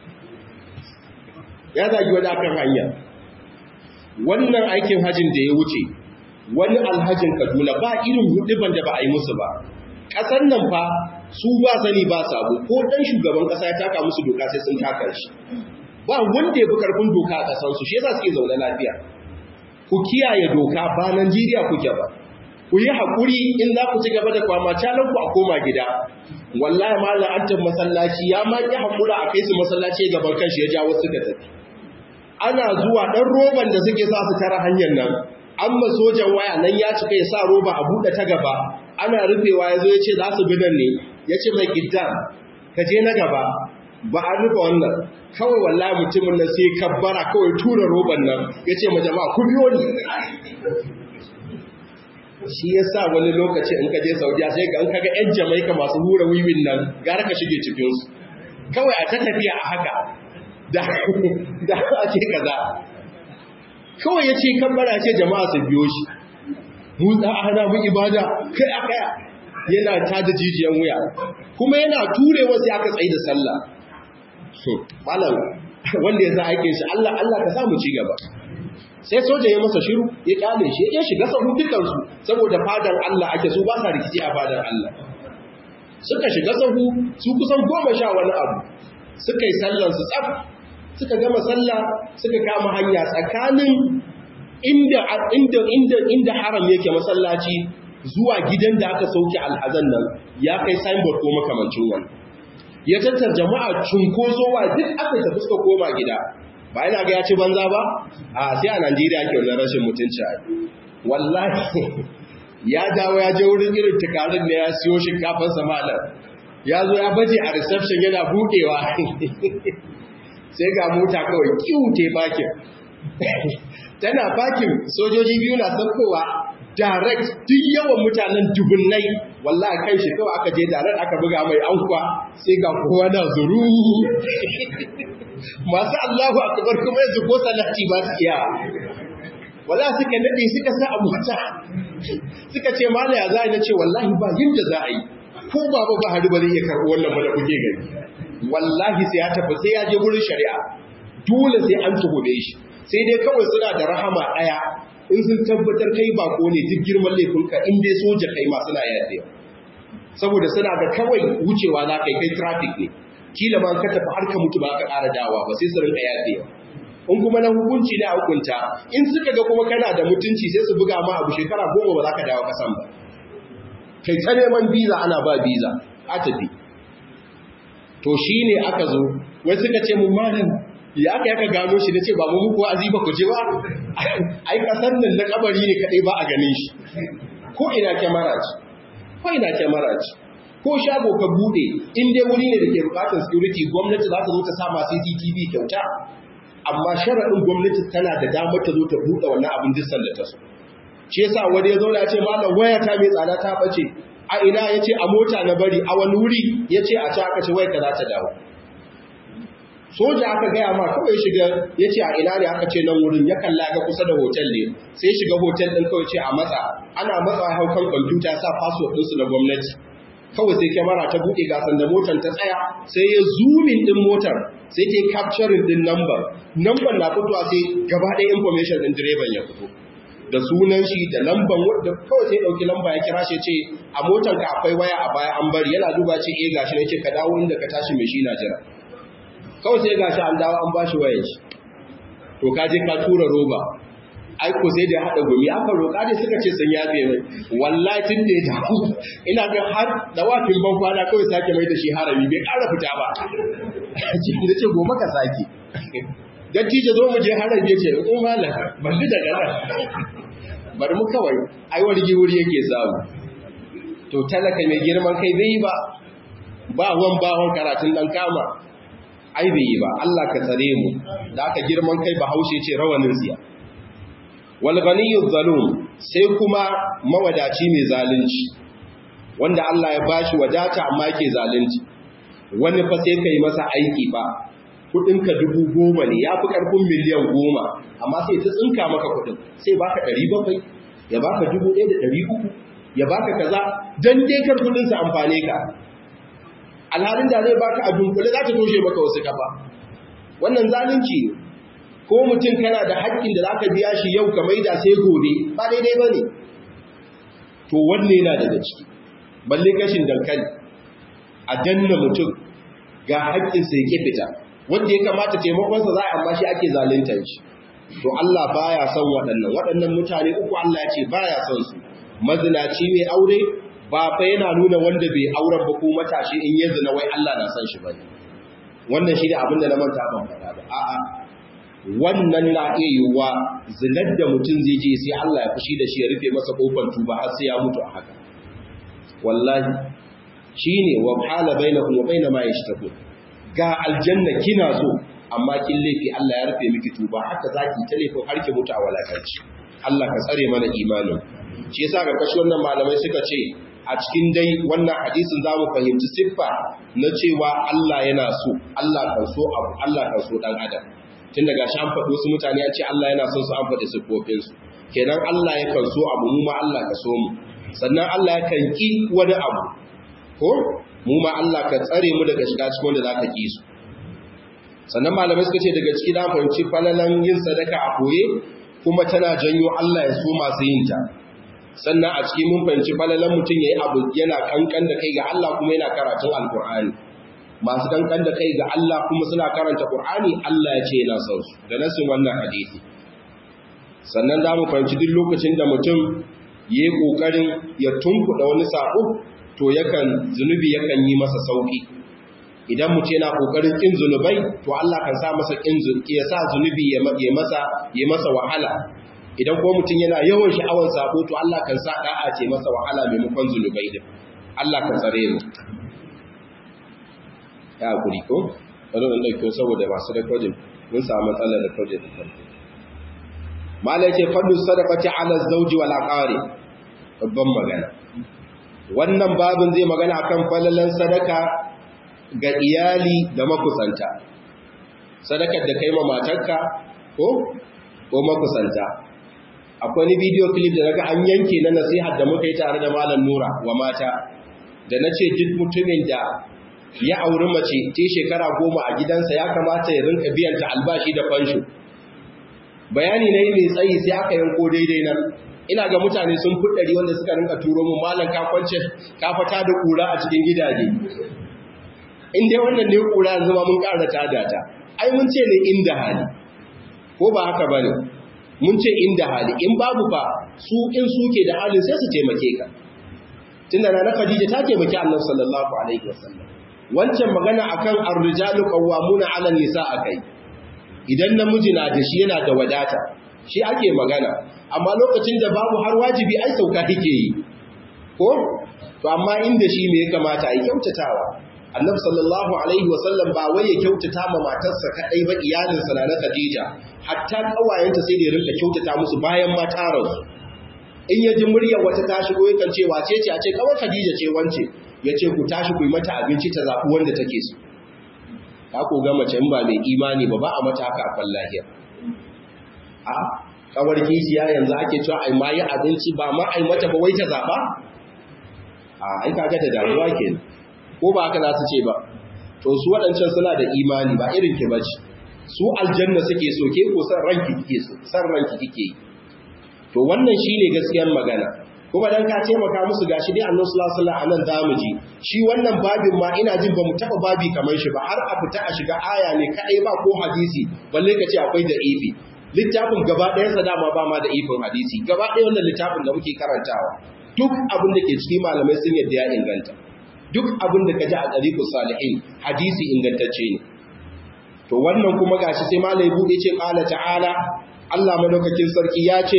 ya zagi wani akan hanya wannan aikin hajin da ya wuce wani alhajin kaduna ba irin huduban da ba a yi musu ba ƙasar nan fa su ba sani ba sabo ko ɗan shugaban ƙasa ya taka musu doka sai sun taka shi ba wanda ya fi ƙarfin doka a ƙasansu shi yasa suke zaune lafiya ku kiyaye doka ba Najeriya kuke ba ku yi haƙuri in za ku ci gaba da kwama calan ku a koma gida wallahi malam antan masallaci ya ma ki haƙura a kai su masallaci gaban kanshi ya jawo suka tafi ana zuwa ɗan roban da suke sa su tara hanyar nan amma sojan waya nan ya cika ya sa roba a buɗe ta gaba ana rufewa ya zo ya ce za su bi nan ne ya ce mai gidan ka je na gaba ba a rufe wannan kawai wallahi mutumin nan sai kabbara kawai tura roban nan ya ce ma jama'a ku biyo ni shi yasa wani lokaci in ka je Saudiya sai ga in kaga ƴan Jamaica masu hura wiwin nan gara ka shige cikin su kawai a ta tafiya a haka da da a ce kaza kawai yace kan bara ce jama'a su biyo shi mu da hana mu ibada kai a kaya yana tada jijiyan wuya kuma yana turewa sai aka tsaye da sallah malam wanda ya sa aikin shi Allah Allah ka samu ci gaba sai soja ya masa shiru ya kyale shi ya shiga sahu dukansu saboda fadar Allah ake su ba sa rikici a fadar Allah suka shiga sahu su kusan goma sha wani abu suka yi sallan su tsaf suka gama sallah suka kama hanya tsakanin inda inda inda inda haram yake masallaci zuwa gidan da aka sauke alhazan nan ya kai signboard ko makamancin wani ya tattar jama'a cunkosowa duk aka tafi suka koma gida ba yana ga ya ci banza ba a sai a Najeriya ke wannan rashin mutunci a wallahi ya dawo ya je wurin irin tukarin da ya siyo shinkafar samalar ya zo ya baje a reception yana budewa sai ga mota kawai kiwu te bakin tana bakin sojoji biyu na saukowa direct duk yawan mutanen dubunnai wallahi kan shi kawai aka je direct aka buga mai ankwa sai ga kowa na zuru masu Allahu akbar kuma yanzu ko salati ba su iya wala suka nade suka sa a mota suka ce mala ya za a ce wallahi ba yinda za a yi ko baba ba hari ba zai iya karɓi wannan ba da kuke gani wallahi sai ya tafi sai ya je wurin shari'a dole sai an tuhume shi sai dai kawai suna da rahama ɗaya in sun tabbatar kai bako ne duk girman laifinka in dai soja kai ma suna yadda saboda suna ga kawai wucewa za ka yi kai traffic ne kila ma ka tafi har ka mutu ba ka ƙara dawa ba sai su rinka yadda in kuma na hukunci ne a hukunta in suka ga kuma kana da mutunci sai su buga ma abu shekara goma ba za ka dawo kasan ba kai ta neman biza ana ba biza a tafi to shi ne aka zo wai suka ce mun malam ya aka yaka gano shi na ce ba mu muku wa'azi ba ku je ba ai kasar nan na kabari ne kadai ba a ganin shi ko ina kyamara ce ko ina kyamara ce ko shago ka bude in dai wuri ne da ke bukatar security gwamnati za ta zo ta sa ma CCTV kyauta amma sharaɗin gwamnati tana da damar ta zo ta buɗe wannan abin dissan da ta so shi yasa wani ya zauna ya ce malam waya ta mai tsada ta bace a ina ya ce a mota na bari a wani wuri ya ce a ci aka ce wai ka za ta dawo soja aka gaya ma kawai shiga ya ce a ina ne aka ce nan wurin ya kalla ga kusa da hotel ne sai shiga hotel ɗin kawai ce a matsa ana matsa hau kan kwamfuta sa password ɗinsu na gwamnati kawai sai kyamara ta buɗe gasan da motar ta tsaya sai ya zoomin ɗin motar sai ta yi capturing ɗin number number na fitowa sai gaba ɗaya information ɗin direban ya fito da sunan shi da lamban wadda kawai sai ɗauki lamba ya kira shi ce a motar ka akwai waya a baya an bari yana duba ce eh gashi ne ce ka dawo inda ka tashi mai shi na jira kawai sai gashi an dawo an bashi wayar shi to ka je ka tura roba ai ko sai da hada gumi aka roƙa dai suka ce sun yafe mai wallahi tun da ya dawo ina ga har da wafin ban kwana kawai sake mai da shi harami bai ƙara fita ba da ce gobe ka sake dattijo zo mu je harami ya ce in malam ban daga nan bari mu kawai ai wani wuri yake samu to talaka mai girman kai bai yi ba ba wan bawon karatun dan kama ai bai yi ba Allah ka tsare mu da aka girman kai ba haushe ce rawanin tsiya wal ghaniyyu zalum sai kuma mawadaci mai zalunci wanda Allah ya bashi wadata amma yake zalunci wani fa sai kai masa aiki ba kudinka dubu goma ne ya fi karfin miliyan goma amma sai ta tsinka maka kudin sai baka ɗari bakwai ya baka dubu ɗaya da ɗari uku ya baka kaza don dai kar kudin sa amfane ka alhalin da zai baka a dunkule za ta toshe maka wasu kafa wannan zalunci ne ko mutum kana da haƙƙin da zaka biya shi yau ka maida sai gobe ba daidai ba ne to wanne yana daga ciki balle kashin dankali a danna mutum ga haƙƙinsa ya fita wanda ya kamata taimakonsa za a amma shi ake zaluntar shi to Allah baya son waɗannan waɗannan mutane uku Allah ya ce baya son su mazinaci mai aure ba fa yana nuna wanda bai auren ba ko matashi in ya zina wai Allah na son shi bane wannan shi da abin da na manta ban faɗa ba a'a wannan na iya yiwuwa zinar da mutum zai je sai Allah ya fushi da shi ya rufe masa kofar tuba har sai ya mutu a haka wallahi shine wa hala bainakum wa bainama yashtakun ga aljanna kina so amma kin laifi Allah ya rufe miki tuba haka zaki ta laifin har ki mutu a walakanci Allah ka tsare mana imanin shi yasa ga kashi wannan malamai suka ce a cikin dai wannan hadisin za mu fahimci siffa na cewa Allah yana so Allah kan so abu Allah kan so dan adam tun daga shi an faɗi wasu mutane a ce Allah yana son su an faɗi siffofinsu kenan Allah ya kan so abu mu ma Allah ka so mu sannan Allah ya kan ki wani abu ko mu ma Allah ka tsare mu daga shiga cikin wanda zaka ki su sannan malamai suka ce daga ciki da fahimci falalan yin sadaka a koye kuma tana janyo Allah ya so masu yin ta sannan a cikin mun fahimci falalan mutum yayi abu yana kankan da kai ga Allah kuma yana karatun alkur'ani masu kankan da kai ga Allah kuma suna karanta qur'ani Allah ya ce yana son su da nasin wannan hadisi sannan za mu fahimci duk lokacin da mutum yayi kokarin ya tunkuɗa wani sako to yakan zunubi yakan yi masa sauki idan mutum yana kokarin kin zunubai to Allah kan sa masa kin ya sa zunubi ya masa ya masa wahala idan ko mutum yana yawan sha'awar sabo to Allah kan sa da'a ce masa wahala maimakon zunubai din Allah kan tsare mu ya guri ko wani wanda ke saboda masu recording mun samu matsalar recording din farko malai ce fadlu sadaqati ala zawji wal aqari babban magana wannan babin zai magana akan falalan sadaka ga iyali da makusanta sadakar da kai ma matarka ko ko makusanta akwai ni video clip da naga an yanke na nasihar da muka yi tare da malam Nura wa mata da nace duk mutumin da ya auri mace ta shekara goma a gidansa ya kamata ya rinka biyan ta albashi da fansho bayani na yi mai tsayi sai aka yanko daidai nan ina ga mutane sun fuddari wanda suka rinka turo mu malam ka kwance ka fata da kura a cikin gidaje in dai wannan ne kura yanzu ma mun ƙara tada ta ai mun ce ne inda hali ko ba haka bane mun ce inda hali in babu fa su in suke da halin sai su taimake ka tunda na Khadija ta taimaki Annabi sallallahu alaihi wasallam wancan magana akan ar-rijalu qawwamuna 'ala an-nisa akai idan namiji na da shi yana da wadata shi ake magana amma lokacin da babu har wajibi ai sauka kike yi ko to amma inda shi me ya kamata ai kyautatawa annabi sallallahu alaihi wasallam ba wai ya kyautata ma matarsa kadai ba iyalinsa na na Khadija hatta kawayenta sai da ya rinka kyautata musu bayan matarar in ya ji muryar wata ta shigo yakan ce wace ce a ce kawai Khadija ce wance ya ce ku tashi ku yi mata abinci ta zaɓi wanda take so ka ko ga mace in ba mai imani ba ba a mata haka a lahiya a kawar kishiya yanzu ake cewa ai ma yi abinci ba ma ai mata ba wai ta zaɓa a ai kaga da damuwa kenan ko ba haka za su ce ba to su waɗancan suna da imani ba irin ki bace su aljanna suke so ke ko san ranki kike so san ranki kike yi to wannan shine gaskiyar magana kuma dan ka taimaka musu gashi dai Annabi sallallahu alaihi wasallam anan zamu ji shi wannan babin ma ina jin bamu taba babi kamar shi ba har a fita a shiga aya ne kadai ba ko hadisi balle ka ce akwai da ifi littafin gaba ɗayan sa dama ba ma da ifin hadisi gaba ɗaya wannan littafin da muke karantawa duk abin da ke cikin malamai sun yadda ya inganta duk abin da ka ji a ɗariƙun salihin hadisi ingantacce ne to wannan kuma gashi sai malai buɗe ce ƙala ta'ala Allah madaukakin sarki ya ce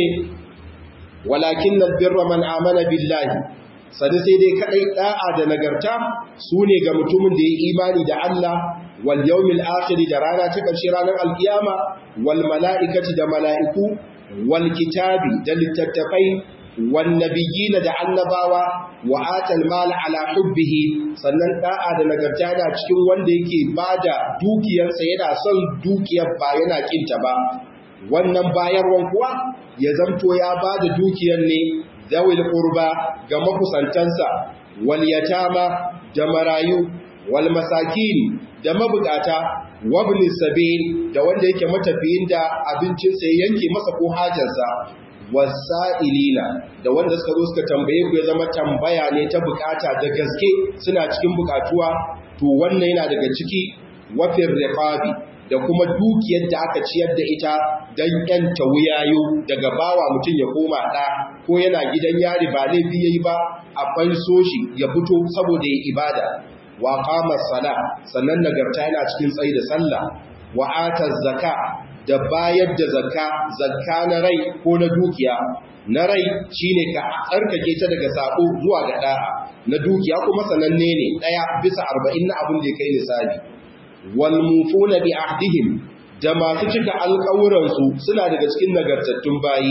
walakin birra man amana billahi sani sai dai kaɗai ɗa'a da nagarta su ne ga mutumin da ya imani da Allah wal yawmil akhir da rana ta ƙarshe ranar alkiyama wal mala'ikati da mala'iku wal kitabi da littattafai والنبيين da annabawa wa atal mal ala hubbihi sannan da'a da nagarta da cikin wanda yake bada dukiyarsa yana son dukiyar ba yana kinta ba wannan bayarwan kuwa ya zamto ya bada dukiyar ne zawil qurba ga makusantansa wal yatama da marayu wal masakin da mabukata wabni sabil da wanda yake matafiyin da abincinsa ya yanke masa ko hajarsa wasa'ilina da wanda suka zo suka tambaye ku ya zama tambaya ne ta bukata da gaske suna cikin bukatuwa to wannan yana daga ciki wafin riqabi da kuma dukiyar da aka ciyar da ita dan yanta wuyayo daga bawa mutum ya koma da ko yana gidan yari ba laifi yayi ba a fanso shi ya fito saboda ya ibada wa qama sala sannan nagarta yana cikin tsayi da sallah wa ata zakka da bayar da zakka zakka na rai ko na dukiya na rai shine ka tsarkake ta daga sako zuwa ga da'a na dukiya kuma sananne ne daya bisa 40 na abin da kai nisabi wal mufuna bi ahdihim da masu cika alƙawuran su suna daga cikin nagartattun bayi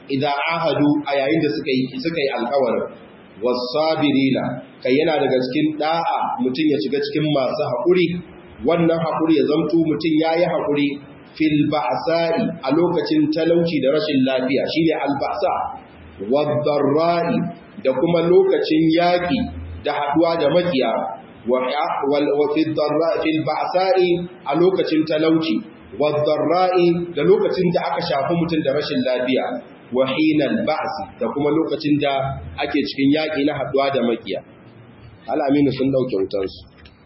idan ahadu a yayin da suka yi suka yi alƙawarin wasabirina kai yana daga cikin da'a mutum ya shiga cikin masu haƙuri wannan haƙuri ya zamto mutum yayi haƙuri fil ba'sa'i a lokacin talauci da rashin lafiya shine alba'sa wadh-dharra'i da kuma lokacin yaƙi da haɗuwa da makiya wa fil ba'sa'i a lokacin talauci wadh-dharra'i da lokacin da aka shafi mutum da rashin lafiya wa hinal ba'si da kuma lokacin da ake cikin yaƙi na haɗuwa da makiya al'aminu sun dauke wutansu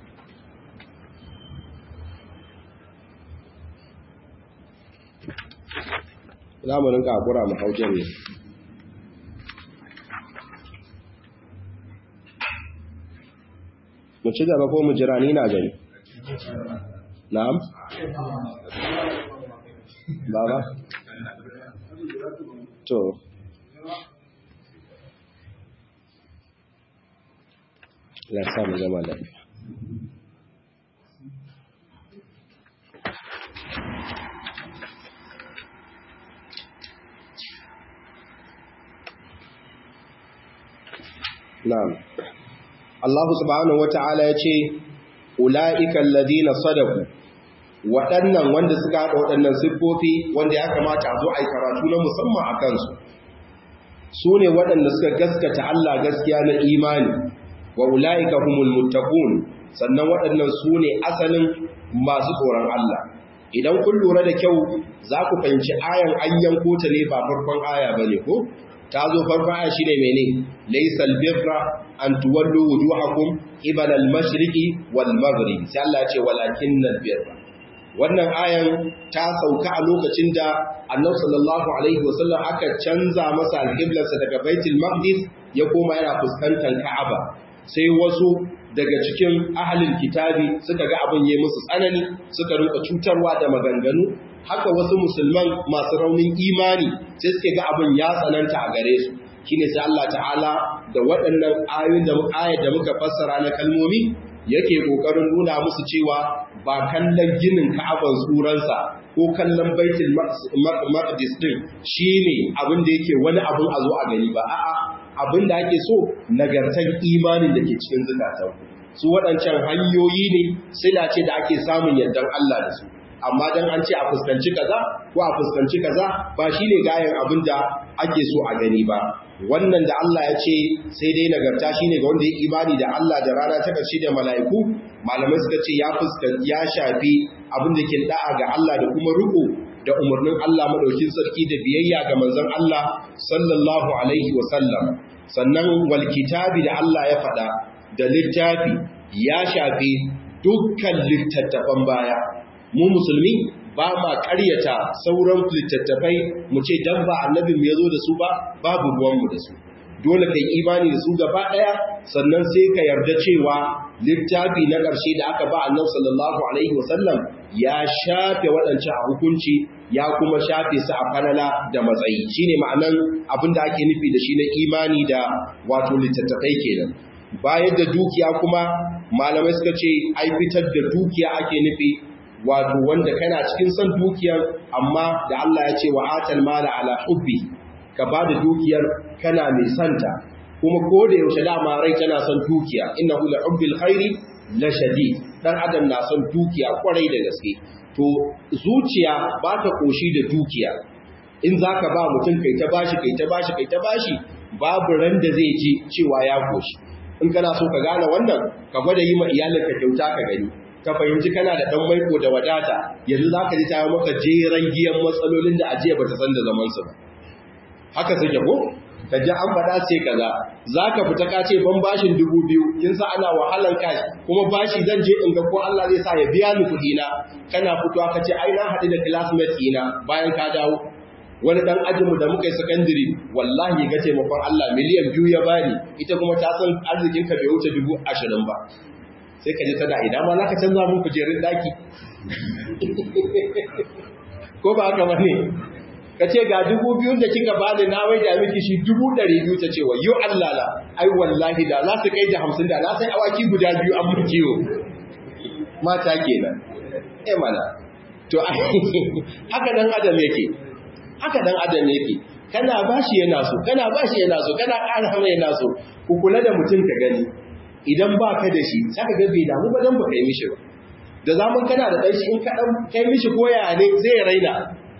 za mu rinka haƙura mu hau jami mu ci gaba ko mu jira ni na gani na'am baba to ya samu zama lafiya Na'am. Allah subhanahu wata'ala ya ce, Ula'ikan ladina sadaku, waɗannan wanda suka haɗa waɗannan siffofi wanda ya kamata a zo a yi karatu na musamman a kansu. Su ne waɗanda suka gaskata Allah gaskiya na imani, wa ula'ika humul muttaqun sannan waɗannan su ne asalin masu tsoron Allah. Idan kun lura da kyau, za ku fahimci ayan an yanko ta ne ba farkon aya ba ne ko? ta zo farkon aya shine mene laysal birra an tuwallu wujuhakum qibala al-mashriqi wal maghrib sai Allah ya ce walakinnal birra wannan ayan ta sauka a lokacin da Annabi sallallahu alaihi wasallam aka canza masa al-qiblarsa daga Baitul Maqdis ya koma yana fuskantar Ka'aba sai wasu daga cikin ahalin kitabi suka ga abin yayi musu tsanani suka rinka cutarwa da maganganu haka wasu musulman masu raunin imani sai suke ga abin ya tsananta a gare su shine sai Allah ta'ala da waɗannan ayoyin da ayat da muka fassara na kalmomi yake kokarin nuna musu cewa ba kallon ginin Ka'aban suransa ko kallon Baitul Maqdis din shine abin da yake wani abin a zo a gani ba a'a abin da ake so nagartar imanin da ke cikin zukatan su waɗancan hanyoyi ne sila ce da ake samun yardan Allah da su amma dan an ce a fuskanci kaza ko a fuskanci kaza ba shine gayan abin da ake so a gani ba wannan da Allah ya ce sai dai nagarta shine ga wanda ya imani da Allah da rana ta karshe da mala'iku malamai suka ce ya fuskanci ya shafi abin da ke da'a ga Allah da kuma riko da umarnin Allah madaukin sarki da biyayya ga manzon Allah sallallahu alaihi wa sallam sannan wal kitabi da Allah ya faɗa da littafi ya shafi dukkan littattafan baya mu musulmi ba ma ƙaryata sauran littattafai mu ce dan ba annabin mu yazo da su ba babu ruwanmu da su dole kai imani da su gaba ɗaya sannan sai ka yarda cewa littafi na ƙarshe da aka ba annabi sallallahu alaihi wasallam ya shafe waɗancan a hukunci ya kuma shafe su a falala da matsayi shine ma'anan abin da ake nufi da shi na imani da wato littattafai kenan bayar da dukiya kuma malamai suka ce ai fitar da dukiya ake nufi wato wanda kana cikin son dukiyar amma da Allah ya ce wa atal mala ala hubbi ka ba da dukiyar kana mai santa kuma ko da yaushe dama rai tana son dukiya innahu la hubbil khairi la shadid dan adam na son dukiya kwarai da gaske to zuciya ba ta koshi da dukiya in zaka ba mutum kai ta bashi kai ta bashi kai ta bashi babu ran da zai ji cewa ya koshi in kana so ka gane wannan ka gwada yi ma iyalinka kyauta ka gani ka fahimci kana da ɗan maiko da wadata yanzu za ka ji ta maka jeran giyan matsalolin da ajiya ba ta san da zamansu ba haka suke ko ka ji an faɗa ce kaza za ka fita ka ce ban bashin dubu biyu kin sa ana wahalan kashi kuma bashi zan je in ga ko Allah zai sa ya biya ni kuɗi na kana fitowa ka ce ai na haɗu da classmate ɗina bayan ka dawo wani dan ajinmu da muka yi secondary wallahi ga taimakon Allah miliyan biyu ya bani ita kuma ta san arzikin ka bai wuce dubu ashirin ba sai ka ji tana idan ma za ka canza mun kujerun daki ko ba haka bane ka ce ga dubu biyun da kika bani na wai da miki shi dubu ɗari biyu ta ce wa yo Allah la ai wallahi da za su kai da hamsin da na sai awaki guda biyu an mun kiwo mata kenan eh mana to haka dan adam yake haka dan adam yake kana bashi yana so kana bashi yana so kana ƙara mai yana so ku kula da mutum ka gani idan ba ka da shi saka ga bai damu ba dan ba kai mishi ba da zaman kana da ɗan shi in ka ɗan kai mishi koya ne zai ya raina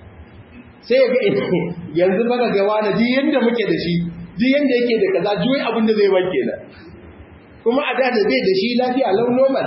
sai ga yanzu baka ga wani duk yanda muke da shi duk yanda yake da kaza juyi abin da zai wanke na kuma a da da bai da shi lafiya lau normal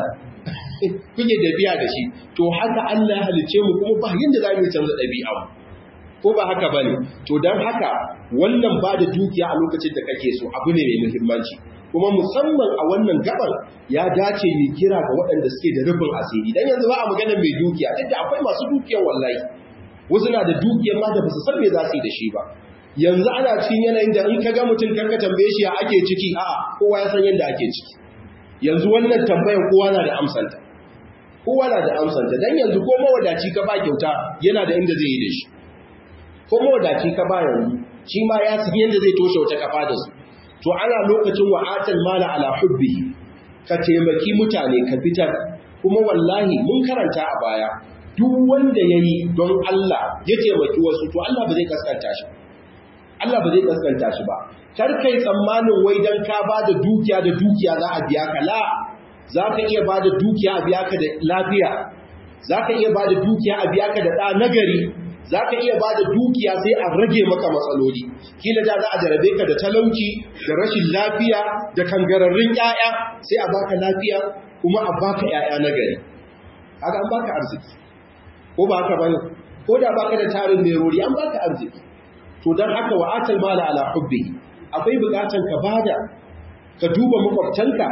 kuke da biya da shi to haka Allah ya halice mu kuma ba yanda za mu canza ɗabi'a ko ba haka bane to dan haka wannan ba da dukiya a lokacin da kake so abu ne mai muhimmanci kuma musamman a wannan gabar ya dace ni kira ga waɗanda suke da rufin asiri dan yanzu ba a maganar mai dukiya duk da akwai masu dukiyar wallahi wasu na da dukiyar ma da ba su san me za su yi da shi ba yanzu ana cikin yanayin da in ka ga mutum karka tambaye shi ya ake ciki a kowa ya san yadda ake ciki yanzu wannan tambayar kowa na da amsanta kowa na da amsanta dan yanzu ko mawadaci ka ba kyauta yana da inda zai yi da shi ko mawadaci ka ba yanzu shi ma ya san yadda zai toshe wata kafa da su to ana lokacin wa'atal mala ala hubbi ka taimaki mutane ka fitar kuma wallahi mun karanta a baya duk wanda yayi don Allah ya taimaki wasu to Allah ba zai kaskanta shi Allah ba zai kaskanta shi ba kar kai tsammanin wai dan ka bada dukiya da dukiya za a biya ka la za ka iya bada dukiya a biya ka da lafiya za ka iya bada dukiya a biya ka da ɗa nagari za ka iya ba da dukiya sai a rage maka matsaloli kila da za a jarabe ka da talauci da rashin lafiya da kangararrun 'ya'ya sai a baka lafiya kuma a baka 'ya'ya na gari haka an baka arziki ko ba haka bane ko da baka da tarin merori an baka arziki to dan haka wa atal mala ala hubbi akwai bukatan ka bada ka duba makwabtanka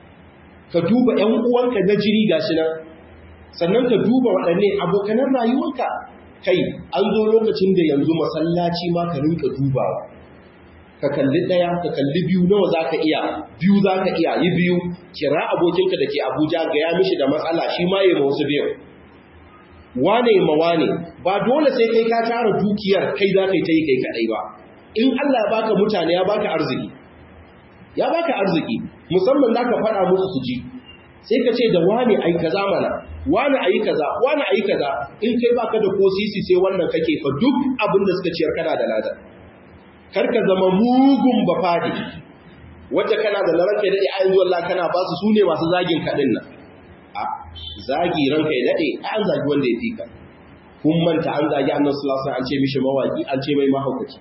ka duba ƴan uwanka na jini gashi nan sannan ka duba waɗanne abokanan rayuwarka kai an zo lokacin da yanzu masallaci ma ka rinka dubawa ka kalli ɗaya ka kalli biyu nawa za ka iya biyu za ka iya yi biyu kira abokinka da ke abuja ga ya mishi da matsala shi ma yi ma wasu biyu wane ma wane ba dole sai kai ka tara dukiyar kai za ka yi ta yi kai kaɗai ba in allah ya baka mutane ya baka arziki ya baka arziki musamman za ka faɗa musu su ji sai ka ce da wane ai kaza mana wane ayi kaza wane ayi kaza in kai baka da ko sisi sai wannan kake fa duk abin da suka ciyar kana da lada kar ka zama mugun bafadi wacce kana da ranka da ai yanzu Allah kana ba su sune masu zagin kadin nan a zagi ranka ya dade an zagi wanda ya fika kun manta an zagi Annabi sallallahu alaihi wasallam an ce mishi mawaki an ce mai mahaukaci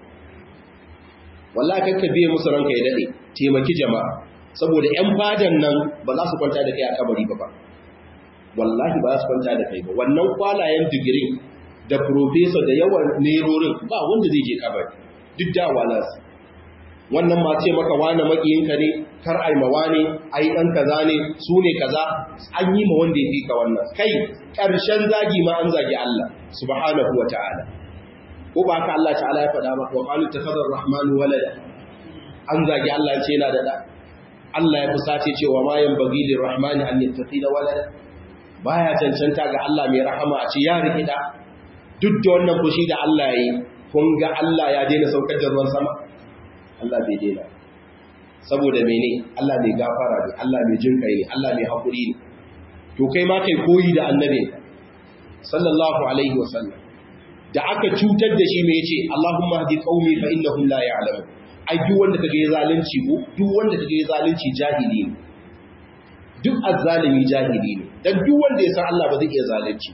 wallahi kakka biye musu ranka ya dade taimaki jama'a saboda ‘yan fadan nan ba za su kwanta da kai a kabari ba ba wallahi ba za su kwanta da kai ba wannan kwalayen digirin da profesa da yawan nerorin ba wanda zai je kabari duk da wala su wannan ma ce maka wane makiyinka ne kar ai ma wane ai dan kaza ne su ne kaza an yi ma wanda ya fi ka wannan kai ƙarshen zagi ma an zagi Allah subhanahu wa ta'ala ko ba haka Allah ta'ala ya faɗa maka wa qalu takhadar rahmanu walada an zagi Allah ce yana da da Allah ya fusace cewa ma yan bagi lir rahmani an yattaqi da walada baya cancanta ga Allah mai rahama a ce ya riki da duk da wannan fushi da Allah yayi kun ga Allah ya daina saukar da ruwan sama Allah bai daina saboda mene Allah mai gafara ne Allah mai jin kai ne Allah mai hakuri ne to kai ma kai koyi da annabi sallallahu alaihi wasallam da aka cutar da shi me yace Allahumma hadi qaumi fa innahum la ya'lamun ai duk wanda kaga ya zalunci ko duk wanda kaga ya zalunci jahili ne duk azzalimi jahili ne dan duk wanda ya san Allah ba zai iya zalunci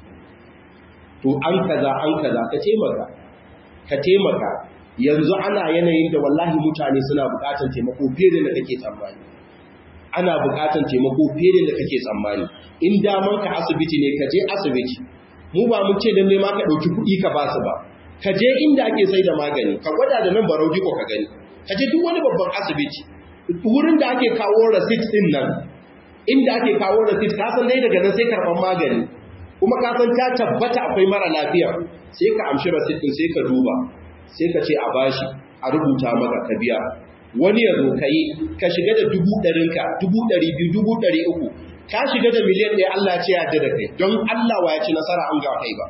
to an kaza an kaza ka taimaka ka taimaka yanzu ana yanayin da wallahi mutane suna buƙatar taimako fiye da kake tsammani ana buƙatar taimako fiye da kake tsammani in daman ka asibiti ne ka je asibiti mu ba mu ce dan ne ma ka dauki kuɗi ka ba su ba ka je inda ake sai da magani ka gwada da nan barau ko ka gani ka je duk wani babban asibiti wurin da ake kawo receipt din nan inda ake kawo receipt ka san dai daga nan sai karban magani kuma ka san ta tabbata akwai mara lafiya sai ka amshi receipt din sai ka duba sai ka ce a bashi a rubuta maka ka biya wani ya zo ka yi ka shiga da dubu ɗarinka dubu ɗari biyu dubu ɗari uku ka shiga da miliyan ɗaya Allah ce ya da kai don Allah wa ya ci nasara an ga kai ba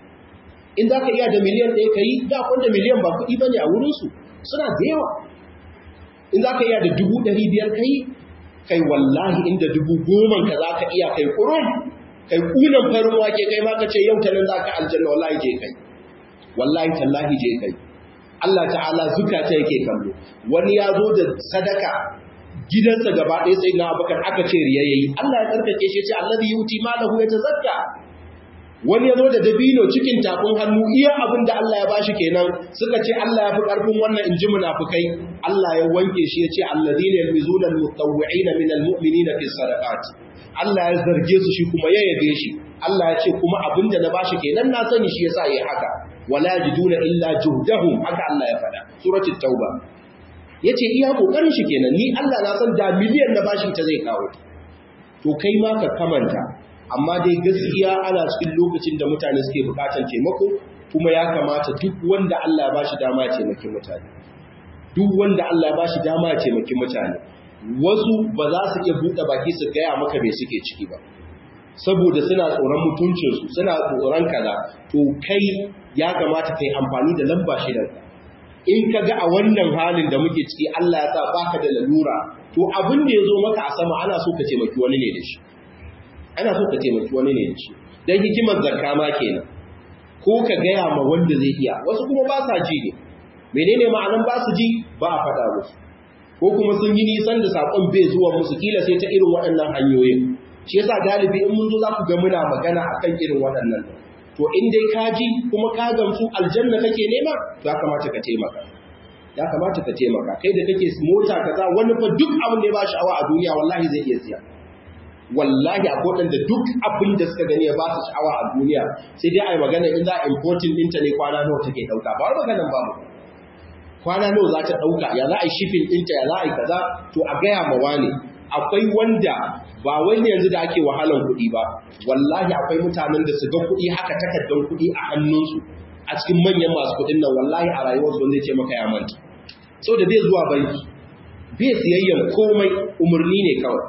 in za ka iya da miliyan ɗaya ka yi da kwanda miliyan ba kuɗi ba ne a wurinsu suna da yawa in za ka iya da dubu ɗari biyar ka yi kai wallahi inda dubu goman ka za ka iya kai kurum kai kunan farin wake kai ma ka ce yau ta nan za ka aljanna wallahi je kai wallahi tallahi je kai Allah ta'ala zukata yake kallo wani ya zo da sadaka gidansa gaba ɗaya sai na abakar aka ce riya yayi Allah ya tsarkake shi ce allazi yuti malahu yatazakka wani ya zo da dabino cikin tafin hannu iya abin da Allah ya bashi kenan suka ce Allah ya fi ƙarfin wannan inji munafukai Allah ya wanke shi ya ce allazina yalmizuna almutawwi'ina min almu'minina fi sadaqat Allah ya zarge su shi kuma ya yabe shi Allah ya ce kuma abin da na bashi kenan na sani shi yasa yayi haka wala yajiduna illa juhdahum haka Allah ya faɗa suratul tauba yace iya kokarin shi kenan ni Allah na san da miliyan na bashi ta zai kawo to kai ma ka kamanta amma dai gaskiya ana cikin lokacin da mutane suke bukatar taimako kuma ya kamata duk wanda Allah ya bashi dama ya taimaki mutane duk wanda Allah ya bashi dama ya taimaki mutane wasu ba za su iya buɗe baki su gaya maka me suke ciki ba saboda suna tsoron mutuncinsu suna tsoron kaza to kai ya kamata kai amfani da lamba shidanka in ka ga a wannan halin da muke ciki Allah ya sa baka da lalura to abin da ya zo maka a sama ana so ka taimaki wani ne da shi ana so ka taimaki wani ne da shi dan hikimar zakka ma kenan ko ka gaya ma wanda zai iya wasu kuma ba sa ji ne menene ma'anan ba su ji ba a faɗa musu ko kuma sun yi nisan da sakon bai zuwa musu kila sai ta irin waɗannan hanyoyin shi yasa galibi in mun zo za ku ga muna magana akan irin waɗannan to in dai ka ji kuma ka gamsu aljanna kake nema ya kamata ka taimaka ya kamata ka taimaka kai da kake mota kaza wani fa duk abin da ya ba sha'awa a duniya wallahi zai iya siya wallahi a kodan da duk abin da suka gani ya ba su sha'awa a duniya sai dai ai magana in za a importing ɗinta ne kwana nawa take ɗauka ba wai maganan babu kwana nawa za ta ɗauka ya za a yi shipping ɗinta ya za a yi kaza to a gaya ma wani akwai wanda ba wani yanzu da ake wahalan kuɗi ba wallahi akwai mutanen da su ga kuɗi haka takardar kuɗi a hannunsu a cikin manyan masu kuɗin nan wallahi a rayuwarsu wanda zai ce maka ya manta sau da bai zuwa banki bai siyayyan komai umarni ne kawai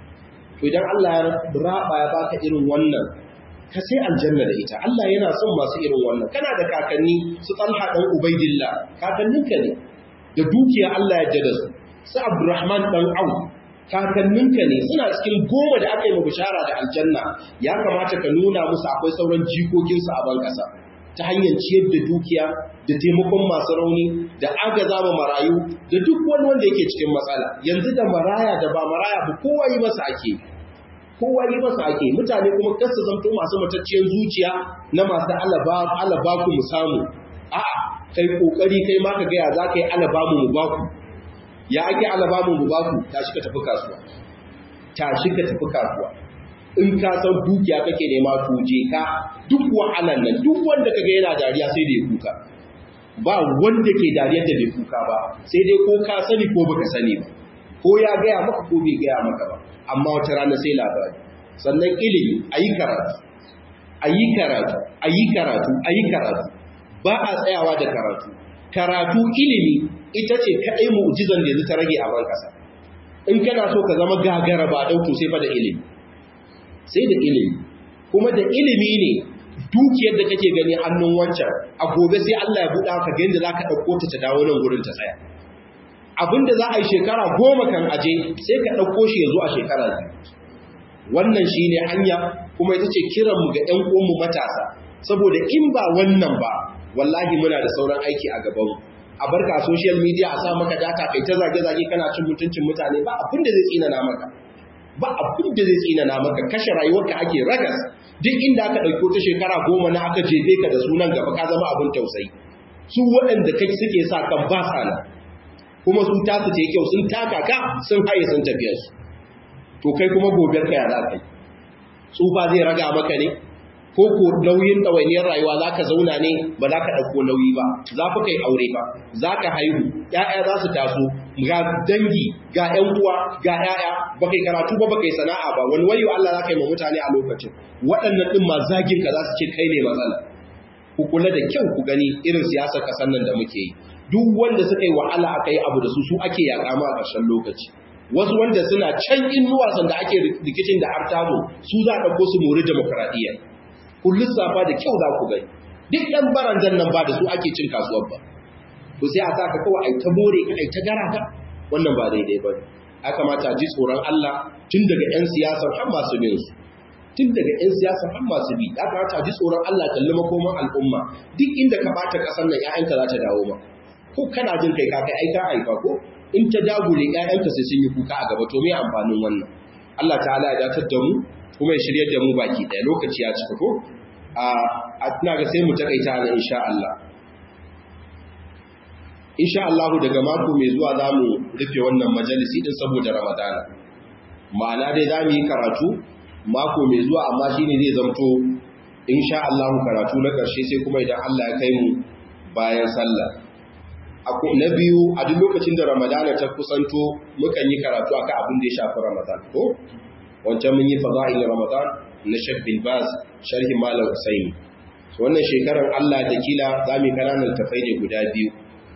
to idan Allah ya raba ya baka irin wannan ka sai aljanna da ita Allah yana son masu irin wannan kana da kakanni su Talha dan Ubaidillah kakanninka ne da dukiya Allah ya jada su su Abdurrahman dan Auf kakanninka ne suna cikin goma da aka yi ma bishara da aljanna ya kamata ka nuna musu akwai sauran jikokinsu a ban ƙasa ta hanyar ciyar da dukiya da taimakon masu rauni da agaza ma marayu da duk wani wanda yake cikin matsala yanzu da maraya da ba maraya ba kowa yi masa ake kowa yi masa ake mutane kuma kasa zanto masu matacciyar zuciya na masu alaba ku mu samu a'a kai kokari kai ma ka gaya za ka yi alaba mu mu baku ya ake alaba mu mu baku tashi ka tafi kasuwa tashi ka tafi kasuwa in ka san dukiya kake nema to je ka duk wahalan nan duk wanda kaga yana dariya sai da ya kuka ba wanda ke dariyar da bai kuka ba sai dai ko ka sani ko baka sani ba ko ya gaya maka ko bai gaya maka ba amma wata rana sai labari sannan ilimi ayi karatu ayi karatu ayi karatu ayi karatu ba a tsayawa da karatu karatu ilimi ita ce kadai mu'jizan da yanzu ta rage a ban kasa in kana so ka zama gagara ba dauto sai fa da ilimi sai da ilimi kuma da ilimi ne dukiyar da kake gani hannun wancan a gobe sai Allah ya buɗa ka ga yadda za ka ɗauko ta ta dawo nan gurin ta tsaya abinda za a yi shekara goma kan aje sai ka ɗauko shi ya zo a shekara biyu wannan shi ne hanya kuma ita ce kiranmu ga ‘yan uwanmu matasa saboda in ba wannan ba wallahi muna da sauran aiki a gabanmu a barka a social media a sa maka data kai ta zage-zage kana cin mutuncin mutane ba abin da zai tsinana maka ba abin da zai tsinana maka kashe rayuwarka ake ragas duk inda aka ɗauko ta shekara goma na aka jefe ka da sunan gaba ka zama abin tausayi su waɗanda kai suke sa kan ba sana kuma su tasu ce kyau sun taka ka sun haye sun tafiya su to kai kuma gobe ka ya za ka yi tsufa zai raga maka ne ko ko nauyin ɗawainiyar rayuwa za ka zauna ne ba za ka ɗauko nauyi ba za fi kai aure ba za ka haihu ‘ya'ya za su taso ga dangi ga ‘yan uwa ga ‘ya'ya ba kai karatu ba ba kai sana'a ba wani wayo Allah za ka yi ma mutane a lokacin waɗannan ɗin ma zagin ka za su ce kai ne matsala ku kula da kyau ku gani irin siyasar ƙasar nan da muke yi duk wanda suka yi wahala aka yi abu da su su ake yaƙa ma a ƙarshen lokaci wasu wanda suna can inuwa sanda ake rikicin da har tazo su za a ɗauko su mori demokaradiyya kun lissafa da kyau za ku gani duk ɗan barandan nan ba da su ake cin kasuwar ba to sai a sa ka kawai ai ta more ka ai ta gara ka wannan ba daidai ba ya kamata a ji tsoron Allah tun daga 'yan siyasar har masu bin su tun daga 'yan siyasar har masu bi ya kamata a ji tsoron Allah kalli makoman al'umma duk inda ka bata ƙasar nan 'ya'yanka za ta dawo ma ko kana jin kai kakai ai ka haifa ko in ta dagule ƴaƴanka sai sun yi kuka a gaba to me amfanin wannan Allah ta'ala ya datar da mu kuma ya shiryar da mu baki ɗaya lokaci ya cika ko a ina ga sai mu takaita na insha Allah insha Allah daga mako mai zuwa za mu rufe wannan majalisi din saboda Ramadana ma'ana dai za mu yi karatu mako mai zuwa amma shine zai zamto insha Allah karatu na ƙarshe sai kuma idan Allah ya kai mu bayan sallah na biyu a duk lokacin da Ramadana ta kusanto mukan yi karatu akan abin da ya shafi Ramadan ko wancan mun yi fada'il Ramadan na Sheikh bin Baz sharhi Malam Usaini wannan shekarar Allah da kila za mu kananan tafai ne guda biyu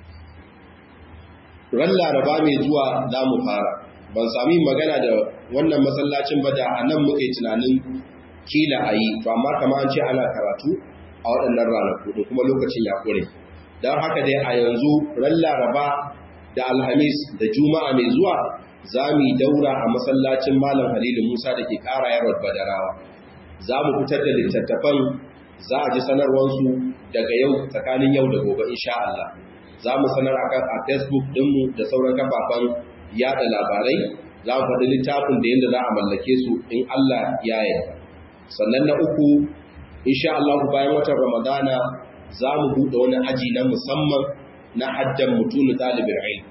ran laraba mai zuwa za mu fara ban sami magana da wannan masallacin ba da a nan muke tunanin kila a yi to amma kama an ce ana karatu a waɗannan ranaku da kuma lokacin ya ƙure don haka dai a yanzu ran laraba da alhamis da juma'a mai zuwa za mu yi daura a masallacin malam halilu musa da ke ƙara yarwar badarawa za mu fitar da littattafan za a ji sanarwarsu daga yau tsakanin yau da gobe insha Allah za mu sanar a facebook ɗinmu da sauran kafafen yada labarai za mu faɗi littafin da yadda za a mallake su in Allah ya yarda sannan na uku insha Allah bayan watan Ramadana za mu buɗe wani aji na musamman na haddan mutune ɗalibin ilmi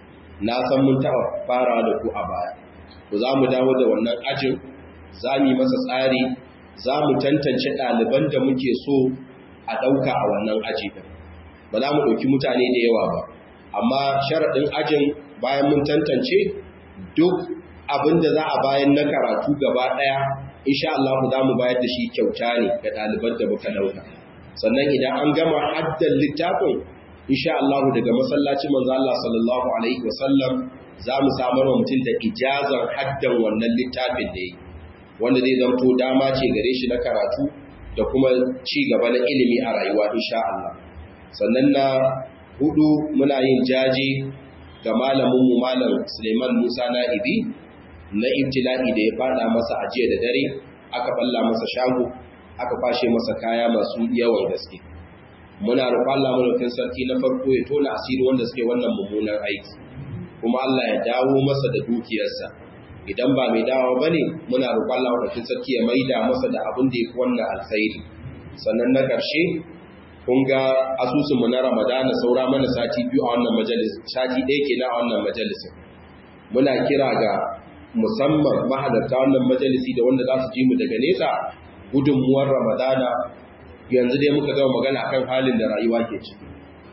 na san mun taɓa fara da ku a baya to za mu dawo da wannan ajin za mu yi masa tsari za mu tantance ɗaliban da muke so a ɗauka a wannan aji ɗin ba za mu ɗauki mutane da yawa ba amma sharaɗin ajin bayan mun tantance duk abin da za a bayan na karatu gaba ɗaya insha Allah za mu bayar da shi kyauta ne ga ɗaliban da muka ɗauka sannan idan an gama haddan littafin insha Allah daga masallacin manzo Allah sallallahu alaihi wasallam za mu samar wa mutum da ijazar haddan wannan littafin da yi wanda zai zanto dama ce gare shi na karatu da kuma ci gaba na ilimi a rayuwa insha Allah sannan na hudu muna yin jaje ga malaminmu malam Suleiman Musa Na'ibi na ibtila'i da ya fada masa ajiya da dare aka balla masa shago aka kwashe masa kaya masu yawan gaske muna roƙon Allah mulkin sarki na farko ya tona asiri wanda suke wannan mummunan aiki kuma Allah ya dawo masa da dukiyarsa idan ba mai dawo bane muna roƙon Allah mulkin sarki ya maida masa da abin da yake wannan alkhairi sannan na ƙarshe kun ga asusunmu na ramadana saura mana sati biyu a wannan majalis sati ɗaya ke na a wannan majalisin muna kira ga musamman mahalarta wannan majalisi da wanda za su ji mu daga nesa gudunmuwar ramadana yanzu dai muka gama magana akan halin da rayuwa ke ciki